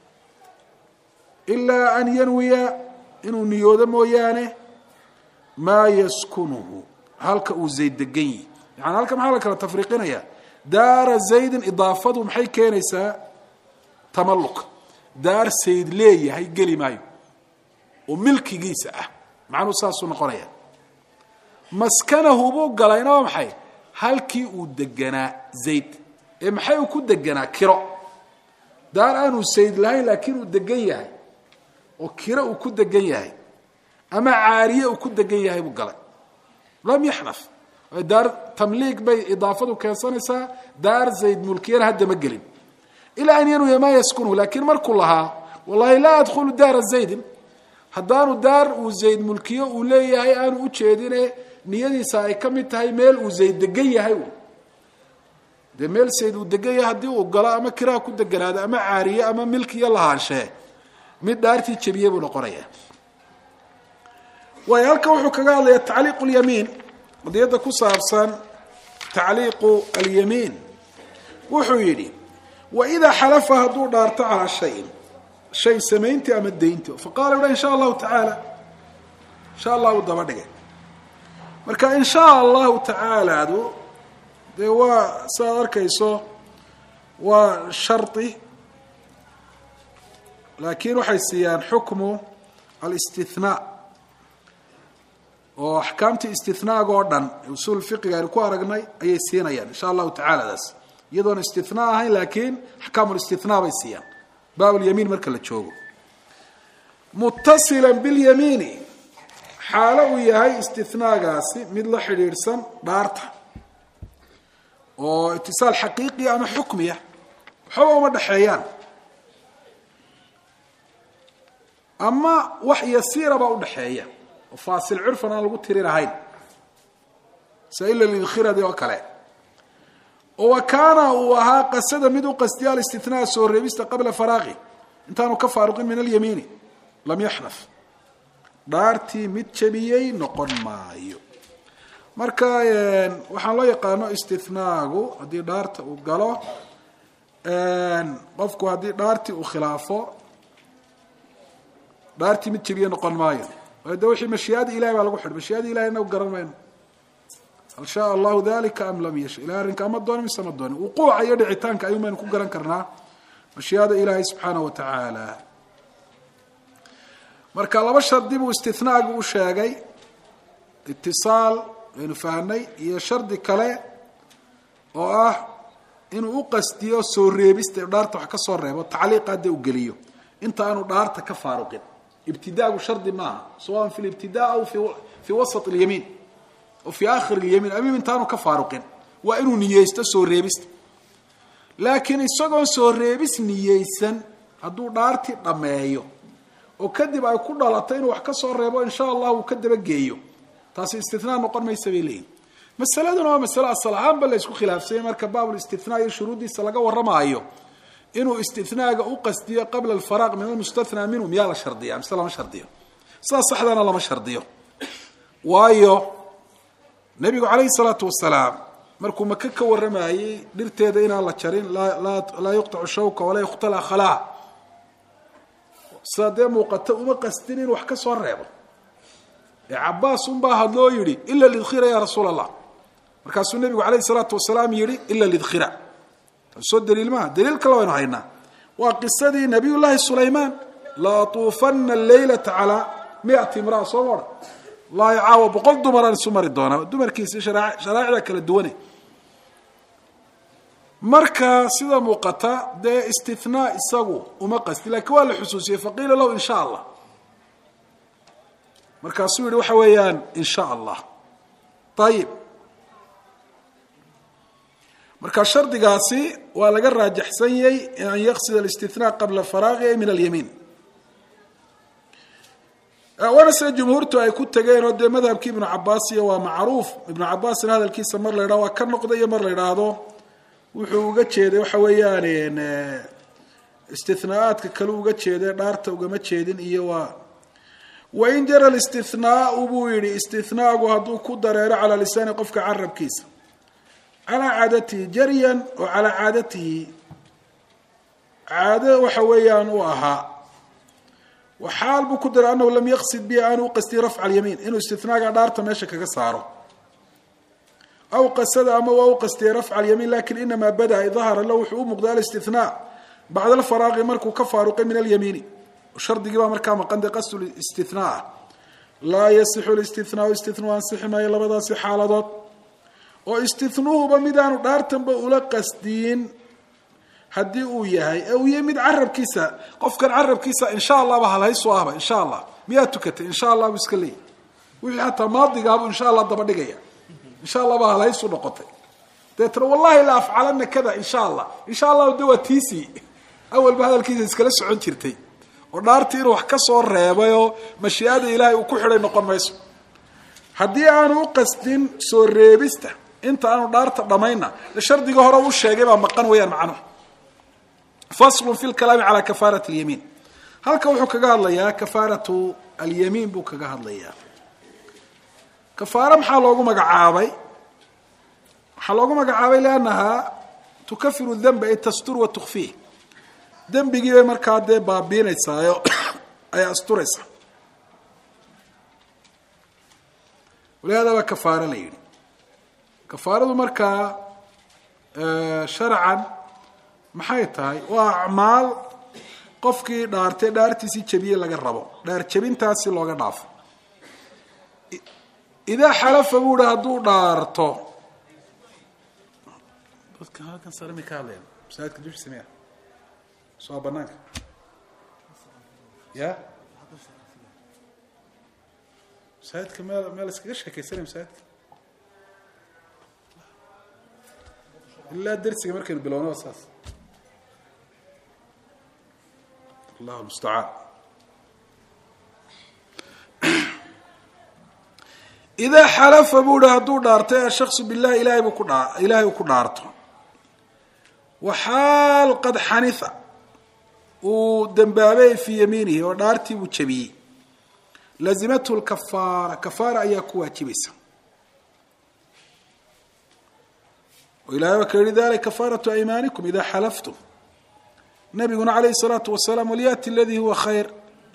ilaa an yanwiya inuu niyoodo mooyaane maa yaskunuhu halka uu zayd degan yihi yani halka maxaa la kala tafriiqinaya daara zaydin idaafadu maxay keenaysaa tamalluq daar sayd leeyahay geli maayo oo milkigiisa ah macnuu saasuu noqonaya maskanahu buu galayna waa maxay halkii uu deganaa zayd ee maxay uu ku deganaa kiro daar aanuu sayd lahayn laakiin uu degan yahay oo kiro uu ku degan yahay ama caariye uu ku degan yahay buu galay lam yaxnaf daar tamliiq bay idaafadu keensanaysaa daar zayd mulkiyana hadda ma gelin ilaa an yanwiya maa yaskunuhu laakiin markuu lahaa wallahi laa adkhulu daara zaydin haddaanu daar uu zayd mulkiyo uu leeyahay aanu ujeedine niyadiisa ay ka mid tahay meel uu zayd degan yahay dee meel zayd uu degan yahay haddii uu galo ama kiraa ku deganaado ama caariye ama milkiyo lahaanshee mid dhaartii jabiye buu noqonaya waayo halkan wuxuu kaga hadlaya tacliiq lyamiin qadiyadda ku saabsan tacliiqu alyamiin wuxuu yidhi waidaa xalafa hadduu dhaarto calaa shayin shay samayntii ama dayntii faqala ha insha allahu tacaala insha allah uu daba dhigay marka in shaa allahu tacaalaadu dee waa sidaad arkayso waa shardi laakiin waxay siiyaan xukmu alistithnaa oo axkaamtii istithnaaga oo dhan usuul fiqiga aynu ku aragnay ayay siinayaan insha allahu tacaala daas iyadoona istithnaa ahayn laakiin axkaam listithnaa bay siiyaan baab lyamiin marka la joogo mutasila bilyamiini xaalo uu yahay istithnaagaasi mid la xidhiidhsan dhaarta oo itisaal xaqiiqiya ama xukmiya waxba uma dhexeeyaan ama wax yasiiraba udhexeeya oo faasil curfan aan lagu tirin ahayn saila lidkhiradi oo kale oo wa kaana uu ahaa qasada mid u qastiya alistithnaa soo reebista qabla faraaqi intaanu ka faaruqin min alyamiini lam yaxnaf dhaartii mid jabiyey noqon maayo marka waxaan loo yaqaano istithnaagu haddii dhaarta uu galo qofku haddii dhaartii uu khilaafo dhaartii mid jabiye noqon maayo waayo de wixii mashiiada ilahay baa lagu xidhay mashiiada ilahay inagu garan mayno hal shaaa allahu dalika am lam yasha ilahay arrinka ama dooni mise ma dooni wuquuca iyo dhicitaanka ayuun baynu ku garan karnaa mashiiada ilaahay subxaana wa tacaala marka laba shardi buu istithnaagu u sheegay itisaal waynu fahnay iyo shardi kale oo ah inuu u qastiyo soo reebista dhaarta wax ka soo reebo tacliiqa dee u geliyo inta aanu dhaarta ka faaruqin ibtidaagu shardi maaha sawan fi libtidaa aw fi wasat اlyamiin aw fi akhir اlyamiin amim intaanu ka faaruqin waa inuu niyeysto soo reebista laakiin isagoon soo reebis niyeysan hadduu dhaartii dhammeeyo oo kadib ay ku dhalato inuu wax ka soo reebo insha allah uu ka dabageeyo taasi istithnaa noqon maysa bay leeyihin masaladuna waa masale asal ahaanba la isku khilaafsanya marka baabul istithnaa iyo shuruuddiisa laga warramaayo inuu istithnaaga u qastiyo qabla alfaraaq min almustathnaa minhu miyaa la shardiya mise lama shardiyo sidaas saxdana lama shardiyo waayo nebigu calayhi salaatu wasalaam markuu maka ka warramayey dhirteeda inaan la jarin laa yuqtacu shawka walaa yukhtala khalaa sidaa dee muuqata uma qastin in wax ka soo reebo ee cabaas unbaa hadloo yidhi ila lidkhira ya rasuula allah markaasuu nebigu calayhi salaatu wasalaam yihi ila lidkhira soo daliil maaha daliil kale waynu haynaa waa qisadii nabiy llaahi sulaymaan la atuufana alleylata calaa miati imraa soo maodhan wallaahi caawa boqol dumaraan isu mari doonaa dumarkiisi sharaa'icda kala duwane marka sida muuqata dee istithnaa isagu uma qasti lakiin waa la xusuusiyey faqiila lahu in sha allah markaasuu yihi waxa weeyaan in sha allah ayib marka shardigaasi waa laga raajaxsanyey an yaqsid alistithnaa qabla faraaqi min alyamiin waana sida jumhuurtu ay ku tageen oo dee madhabkii ibnu cabaas iyo waa macruuf ibnu cabaasna hadalkiisa mar la yidhahdo waa ka noqda iyo mar la yidhaahdo wuxuu uga jeeday waxa weeyaan istithnaa'aadka kale uga jeeday dhaarta ugama jeedin iyo waa wain jara listithnaau buu yihi istithnaagu hadduu ku dareero calaa lisaani qofka carabkiisa calaa caadatihi jaryan oo calaa caadatihi caado waxa weeyaan u ahaa waxaal buu ku daray anahu lam yaqsid bihi aanu uqastin rafca alyamiin inuu istithnaaga dhaarta meesha kaga saaro aw qasada ama waa u qastiyay rafca alyamiin lakin inamaa bada ay dahara lahu wuxuu u muuqda alistithnaa bacda alfaraaqi markuu ka faaruqay min alyamiini shardigii baa markaa maqan dee qasdu istithnaa ah laa yasixu listithnaau istithnuu ansixi maayo labadaasi xaaladood oo istithnuuhuba midaanu dhaartanba ula qasdiyin haddii uu yahay ee uu yahay mid carabkiisa qofkan carabkiisa insha allahba halhaysu ahba insha allah miyaa tukatay insha allah buu iska leeyahy wixii hataa maadigaabuu insha allah daba dhigaya insha allah ba halhaysu noqotay deetna wallahi la afcalana kada insha allah insha allahu de waa tiisii awalba hadalkiisa iskala socon jirtay oo dhaartii inuu wax ka soo reebayoo mashii'ada ilaahay uu ku xidhay noqon mayso haddii aanu u qasdin soo reebista inta aanu dhaarta dhammayna de shardiga hore u sheegay baa maqan weeyaan macnuhu faslun fi lkalaami calaa kafaarat alyamiin halka wuxuu kaga hadlayaa kafaaratu alyamiin buu kaga hadlayaa kafaaro maxaa loogu magacaabay waxaa loogu magacaabay liannahaa tukafiru danba ay tastur wa tukfiih dembigii bay markaa dee baabiinaysaayo ay asturaysaa walihaada baa kafaaro la yidhi kafaaradu markaa sharcan maxay tahay waa acmaal qofkii dhaartay dhaartiisii jabiye laga rabo dhaar jabintaasi looga dhaafo idaa xalafa buu hi hadduu dhaarto dadka halkan sare may ka hadlayaan masaajidka dushiisa miya soo banaanka ya masaajidka meel meel iskaga sheekaysanay masaajidka ilaa dersiga markaynu bilowna waa saas allahu mustacaan idaa xalafa buu hi hadduu dhaartay ashaksu billahi ilahay buu ku dhaa ilaahay uu ku dhaarto waxaal qad xanifa uu dembaabay fii yamiinihi oo dhaartii buu jabiyey lazimathu lkafaara kafaara ayaa ku waajibaysa ilahay waa ka yihi dalik kafaaratu aymaanikum ida xalaftum nabiguna calayh الsalaatu wasalaam walyati ladi huwa khayr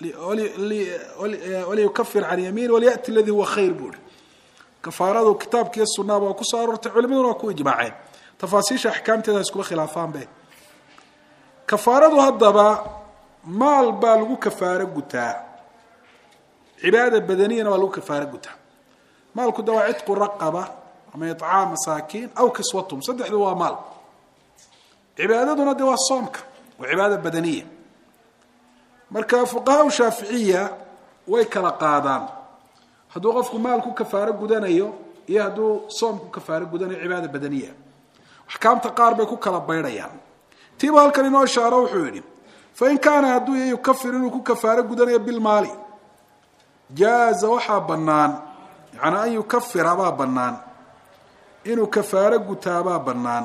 waliyukafir can yamiin walyati ladi huwa khayr buu hi kafaaradu kitaabkiiyo sunaaba waa kusoo aroortay culimaduna waa ku ijmaaceen tafaasiisha axkaamteeda ha iskula khilaafaanbe kafaaradu haddaba maal baa lagu kafaaro gutaa cibaada badaniyana waa lagu kafaaro gutaa maalku da waa cidqu raqaba ama icaam masaakiin aw kiswatum saddexdu waa maal cibaadaduna de waa soomka waa cibaada badaniya marka fuqahaa shaaficiya way kala qaadaan hadduu qofku maal ku kafaaro gudanayo iyo hadduu soom ku kafaaro gudanayo cibaada badaniya axkaamta qaar bay ku kala baydhayaan tiiba halkan inoo ishaaro wuxuu yidhi fain kaana hadduu ya yukafir inuu ku kafaaro gudanayo bilmaali jaaza waxaa bannaan yani an yukafira baa bannaan inuu kafaaro gutaabaa bannaan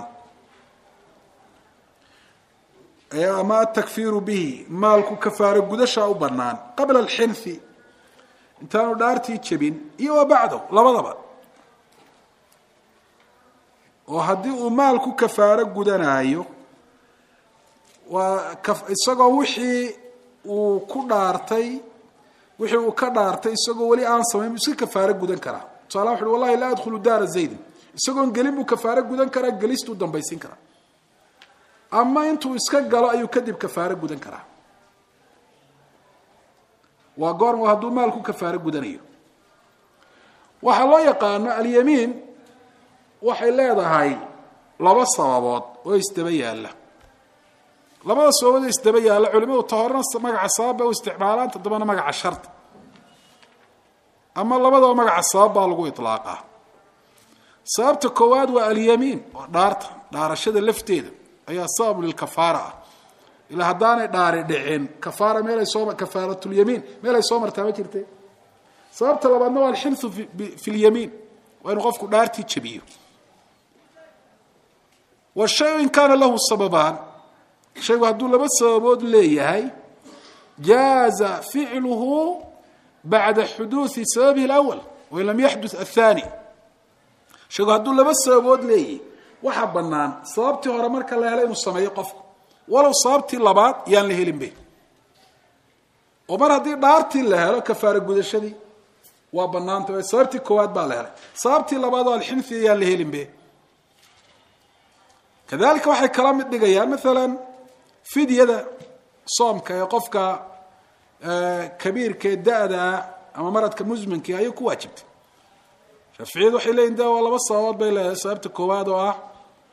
ama atakfiiru bihi maalku kafaaro gudashaa u bannaan qabla alxinfi intaanu dhaartii jebin iyo wa bacdo labadaba oo haddii uu maal ku kafaaro gudanaayo waa isagoo wixii uu ku dhaartay wixii uu ka dhaartay isagoo weli aan samayn buu iska kafaaro gudan karaa tusaala wuxu uhi wallahi laa adkhulu daara zaydin isagoon gelin buu kafaaro gudan karaa gelistuu dambaysin karaa ama intuu iska galo ayuu kadib kafaaro gudan karaa waa goorm hadduu maal ku kafaaro gudanayo waxaa loo yaqaano alyamiin waxay leedahay laba sababood oo isdaba yaalla labada sababood oo isdaba yaalla culimadu ta horena magaca sabab bay u isticmaalaan toddobana magaca shardi ama labadaba magaca sabab baa lagu ilaaqaa sababta koowaad waa alyamiin waa dhaarta dhaarashada lafteeda ayaa sabab lilkafaara ah ilaa haddaanay dhaari dhicin kafaara meelay soo kafaaratulyamiin meelay soo martaa ma jirte sababta labaadna waa alxinhu fi lyamiin waa inuu qofku dhaartii jabiyo washayu in kaana lahu sababaan shaygu hadduu laba sababood leeyahay jaaza ficluhu bacda xuduudi sababihi اlawal wain lam yaxdut athani shaygu hadduu laba sababood leeyahay waxaa bannaan sababtii hore marka la helo inuu sameeyo qofku walow sababtii labaad yaan la helinbe oo mar haddii dhaartii la helo kafaara gudashadii waa banaanta sababtii koowaad baa la helay sababtii labaad oo alxinfi yaan la helinbe kadalika waxay kala mid dhigayaan maalan fidyada soomka ee qofka kabiirka ee da-da ah ama maradka musminki ayay ku waajibtay shaaficiyadu waxay leeyihin de waa laba sababood bay leedahay sababta koowaad oo ah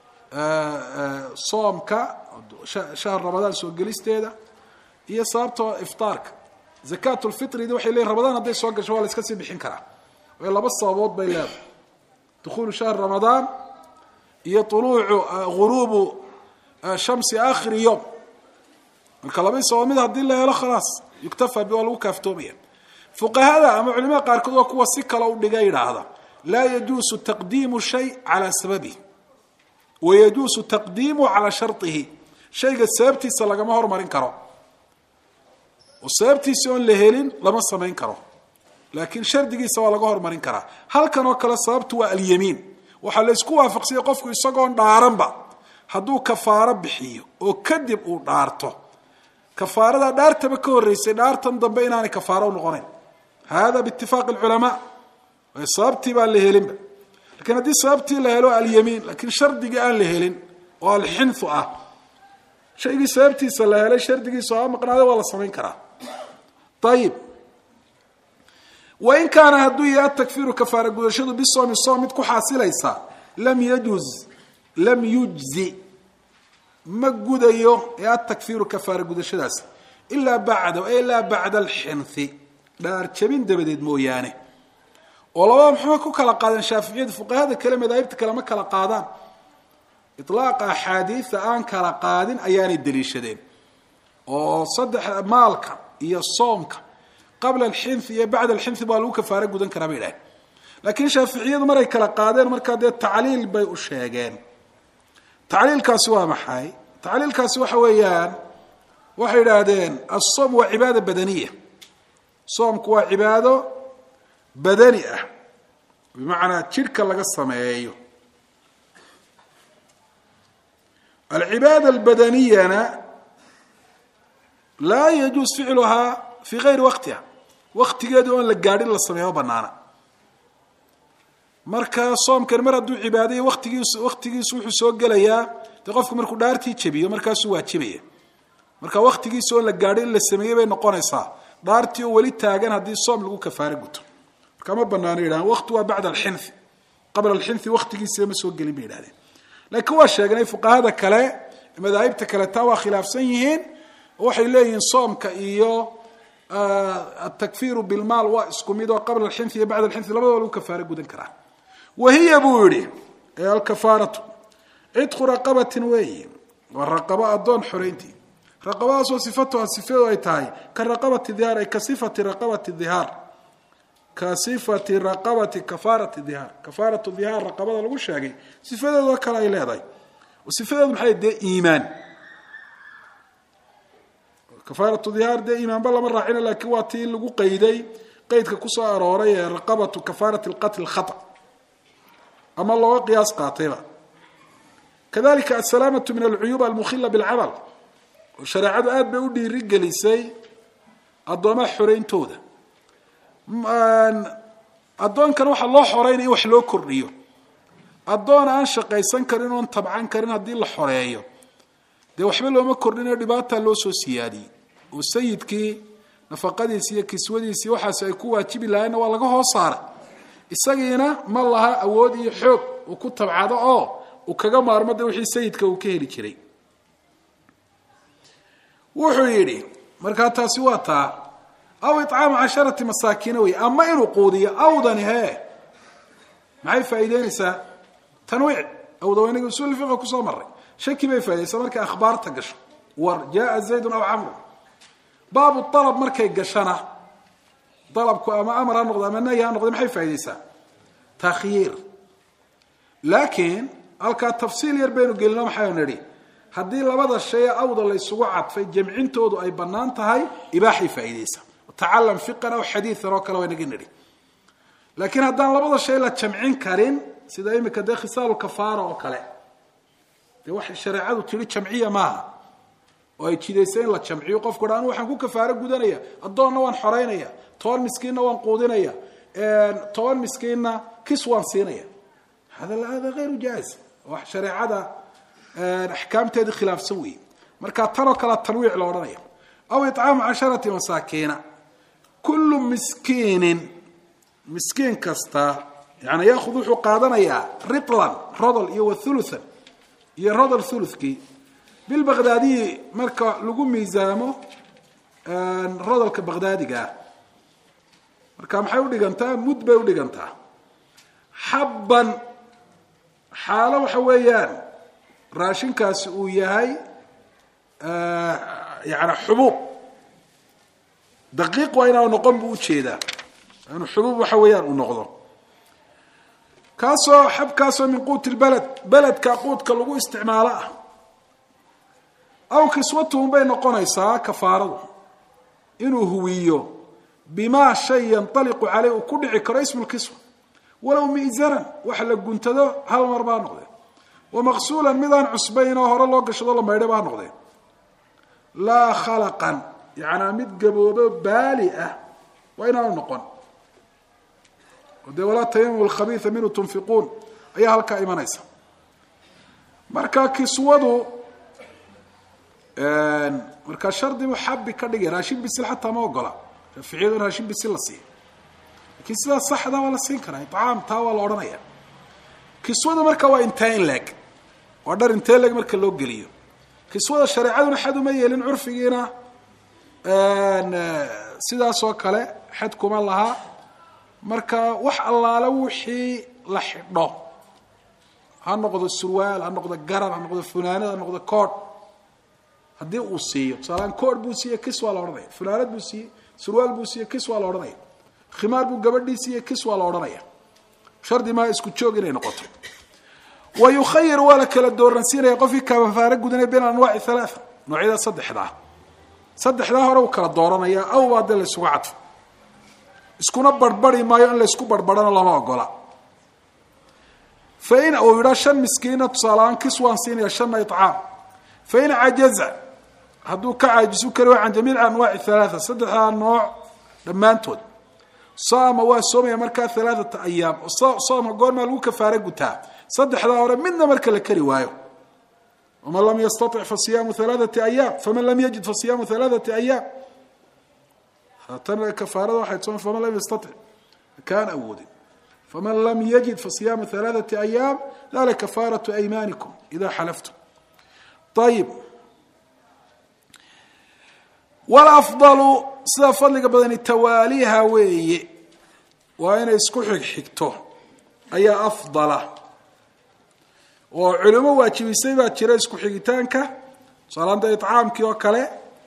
soomka shahr ramadaan soo gelisteeda iyo sababta iftaarka zakat lfitridi waxay leeyihin ramadaan hadday soo gasho waa la iska sii bixin karaa way laba sababood bay leedahay dukhulu shahr ramadaan iyo uluucu guruubu shamsi akhiri yom marka laba sabab mid haddii la helo khalaas yuktafa bi waa lagu kaaftoomaya fuqahada ama culimada qaarkood waa kuwa si kale u dhiga yidhaahda laa yajuusu taqdiimu shay calaa sababihi wayajuusu taqdiimu calaa sharطihi shayga sababtiisa lagama hormarin karo oo sababtiisa oon la helin lama samayn karo laakiin shardigiisa waa laga hormarin karaa halkan oo kale sababtu waa alyamiin waxaa la isku waafaqsiyay qofku isagoon dhaaranba hadduu kafaaro bixiyo oo kadib uu dhaarto kafaarada dhaartaba ka horreysay dhaartan dambe inaanay kafaaro unoqonayn hada biitifaaqi alculamaa sababtii baan la helinba lakiin haddii sababtii la helo alyamiin lakiin shardigii aan la helin oo alxinthu ah shaygii sababtiisa la helay shardigiisa oo maqnaada waa la samayn karaa ayib wain kaana hadduu yahay atakfiiru kafaara gudashadu bisoomi soom mid ku xaasilaysa lam yajuz lam yujzi ma gudayo ee atakfiiru kafaara gudashadaas ilaa bacda ilaa bacda alxinthi dhaar jabin dabadeed mooyaane oo labada maxaa ku kala qaadeen shaaficiyadu fuqahada kale madaahibta kale ma kala qaadaan ilaaqa axaadiida aan kala qaadin ayaanay daliishadeen oo saddex maalka iyo soomka qabla alxinthi iyo bacda alxinthi baa lagu kafaaro gudan karaa bay idhaaheen laakiin shaaficiyadu maray kala qaadeen markaa dee tacliil bay u sheegeen tacliilkaasi waa maxay tacliilkaasi waxa weeyaan waxay idhaahdeen asoom waa cibaada badaniya soomku waa cibaado badani ah bimacnaa jidhka laga sameeyo alcibaada albadaniyana laa yajuus ficluhaa fii gayri waqtiha waqtigeedu oon la gaadhin la sameeyo banaana marka soomkani mar hadduu cibaadaya watigiis waktigiisu wuxuu soo gelayaa dee qofku markuu dhaartii jabiyo markaasuu waajibaya marka waktigiisa oon la gaadhin in la sameeyey bay noqonaysaa dhaartii oo weli taagan haddii soom lagu kafaaro guto marka ma banaano yidhahan waqti waa bacda alxinthi qabla alxinthi waktigiisa ma soo gelin bay yidhahdeen laakiin waa sheegnay fuqahada kale madaahibta kale taa waa khilaafsan yihiin waxay leeyihiin soomka iyo atakfiiru bilmaal waa isku mid oo qabla alxinthi iyo bacda alxinthi labadaba lagu kafaaro gudan karaa wahiya buu yihi alkafaaratu cidqu raqabatin weeyi waa raqabo addoon xoreyntii raqabadaasoo sifatuha sifadu ay tahay ka raqabati dihaar ay ka sifati raqabati dihaar ka sifati raqabati kafaarati dihaar kafaaratu dihaar raqabada lagu sheegay sifadeedo kale ay leedahay sifadeedu maxay dee iimaan kafaaratu dihaar dee iimaanba lama raacina laakiin waa tii lagu qayday qeydka kusoo arooray ee raqabatu kafaarati lqatl khata ama looga qiyaas qaatayba kadalika asalaamatu min alcuyuub almukhila bilcamal oo shareecadu aada bay u dhiiri gelisay addoomaha xoreyntooda addoonkan waxaa loo xoreynaya in wax loo kordhiyo addoon aan shaqaysan karin oon tabcan karin haddii la xoreeyo dee waxba looma kordhinayo dhibaataa loo soo siyaadiyey oo sayidkii nafaqadiisi iyo kiswadiisi waxaas ay ku waajibi lahaynna waa laga hoos saaray isagiina ma laha awood iyo xoog uu ku tabcado oo uu kaga maarmo de wixii sayidka uu ka heli jiray wuxuu yidhi markaa taasi waa taa aw icaamu casharati masaakiina wey ama inuu quudiyo awdani hee maxay faa'iideynaysaa tanwiic awda inaga usul fiqa kusoo maray shaki bay faa'idaysaa markay akhbaarta gasho war jaa zaydun aw camrun baabu alab markay gashana dalabku ama amar ha noqdo ama nahy ha noqdo maxay faa'idaysaa takhyiir laakiin halkaa tafsiil yar baynu gelino maxaynu nidhi haddii labada shay ee awda la ysugu cadfay jamcintoodu ay bannaan tahay ibaaxay faa'iidaysaa tacalam fiqan aw xadiian oo kale waynaga nidhi laakiin haddaan labada shay la jamcin karin sida imika dee khisaalu kafaara oo kale dee waxay shareecadu tihi jamciya maaha oo ay jidaysa in la jamciyo qofku dha anu waxaan ku kafaaro gudanaya addoonna waan xoreynaya toban miskiinna waan quudinaya toban miskiinna kis waan siinaya hada hada hayru jaaز wax shareecada axkaamteedii khilaafsan weeye marka tanoo kale tanwiic la odhanaya aw icaamu casharati masaakiina kullu miskiinin miskiin kasta yani yaakhud wuxuu qaadanayaa ritlan rodol iyo wathuluthan iyo rodol thuluthkii bilbaqdaadiyi marka lagu miisaamo rodolka baqdaadiga ah marka maxay udhigantaa mud bay udhigantaa xabban xaalo waxa weeyaan raashinkaasi uu yahay yani xubuub daqiiq waa inaanu noqon buu ujeedaa inuu xubuub waxa weeyaan uu noqdo kaasoo xabkaasoo min quuti lbaled beledka quudka lagu isticmaalo ah aw kiswatuhum bay noqonaysaa kafaaradu inuu huwiyo bimaa shay yanaliqu caleyh uu ku dhici karo ismu lkiswa walow mizaran wax la guntado hal mar baa noqdee wamaqsuulan midaan cusbayn oo hore loo gashado la maydhay baa noqdee laa khalaqan yacanaa mid gaboobo baali ah waa inaanu noqon oo dee walaa tayamamu lkhabiisa minhu tunfiquun ayaa halkaa imanaysa marka kiswadu markaa shardibu xabi ka dhigay raashin bisil xataa ma ogola shaaficiyadu in raashin bisil la siiyo lakiin sidaa saxda waa la siin karaa icaam taa waa la odhanaya kiswadu marka waa intee in leeg waa dhar intee leeg marka loo geliyo kiswada shareecaduna xad uma yeelin curfigiina sidaas oo kale xad kuma laha marka wax allaale wixii la xidho ha noqdo surwaal ha noqdo garan ha noqdo funaanad ha noqdo koodh haddii uu siiyo tusaalaan koodh buu siiye kis waa la odhanaya funaanad buu siiyey surwaal buu siiye kis waa la odhanaya khimaar buu gabadhii siiye kis waa la odhanaya shardi maa isku joog inay noqoto wa yukhayiru waa la kala dooransiinaya qofkii kafaaro gudanaya bayn anwaaci halaaa noocyada saddexdaa saddexdaa hore uu kala dooranaya aw baa dee la isugu cadfo iskuna barbari maayo in laysku barbadhana lama ogola fain uu yidhaa shan miskiina tusaaleaan kis waan siinaya shanna icaam fain cajaza hadduu ka caajisu kari wa can jamiici anwaaci halaaa saddexdaa nooc dhammaantood sooma waa soomaya markaa halaaata ayaam soomka goormaa lagu kafaaro gutaa saddexdaa hore midna marka la kari waayo waman lam yastatic fa siyaamu halaaati ayaam faman lam yajid fa siyaamu halaaati ayaam tan kafaarada waxay tusan faman lam yastatic kaan awoodin faman lam yajid fa siyaamu halaaati ayaam dalika kafaaratu aymaanikum ida xalaftum ayib walafdalu sida fadliga badani tawaaliha weeye waa inay isku xigxigto ayaa afdala oo culimo waajibisay baa jira isku xigitaanka tusaalaanta icaamkii oo kale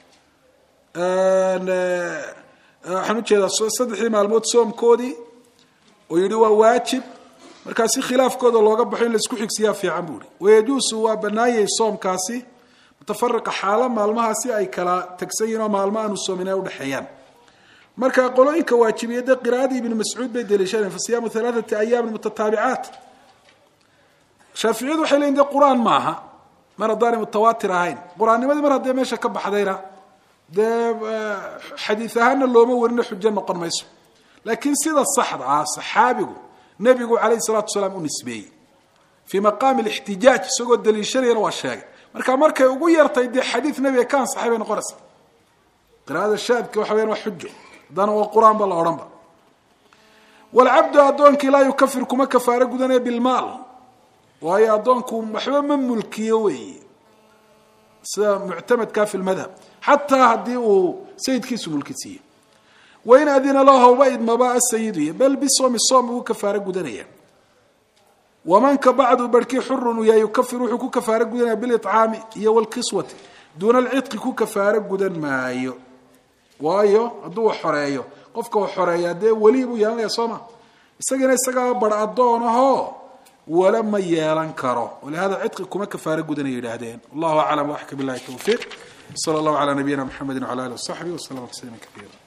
waxaan ujeedaa saddexdii maalmood soomkoodii oo yihi waa waajib markaa si khilaafkooda looga baxo in la isku xigsiyaa fiican buu ihi wayajuusu waa banaanyay soomkaasi mutafariqa xaalo maalmahaasi ay kala tagsan yihin oo maalmo aanu soomin ay udhexeeyaan marka qolooyinka waajibiyade qira'adii ibni mascuud bay daliishadeen fa siyaamu halaaati ayaamin mutataabicaat shaaficiyadu waxay leyiin de qur-aan maaha mar haddaanay mutawaatir ahayn qur-aannimadii mar haddee meesha ka baxdayna dee xadiid ahaanna looma warino xujo noqon mayso laakiin sida saxda ah saxaabigu nebigu calayhi salaatu wasalaam u nisbeeyey fii maqaami alixtijaaj isagoo daliishanayana waa sheegay marka markay ugu yartay dee xadiid nebiga ka ansaxay bay noqonaysa qira'ada shaadka waxa weyaan waa xujo haddana waa qur-aan ba la odhanba walcabdu addoonkii laa yukafir kuma kafaaro gudanaya bilmaal waayo addoonku waxba ma mulkiyo weeye sida muctamadkaa fi lmadhab xataa haddii uu sayidkiisu mulki siiye wain adina lahu hawba idmaba asayidu iyo bal bisoomi soom ugu kafaaro gudanaya wamanka bacdu barhkii xurun uu yahay yukafir wuxuu ku kafaaro gudanaya bilicaami iyo walkiswati duuna alcidqi ku kafaaro gudan maayo waayo hadduu xoreeyo qofka u xoreeyaa dee weli buu yeelanaya soo ma isagiina isagaa bar addoonahoo wala ma yeelan karo walihada cidqi kuma kafaaro gudanay yidhaahdeen wallahu aclam waxka bilahi tawfiiq sala allahu calaa nabiyina mxamedi wala alih wasaxbi waslama tasliima kaiira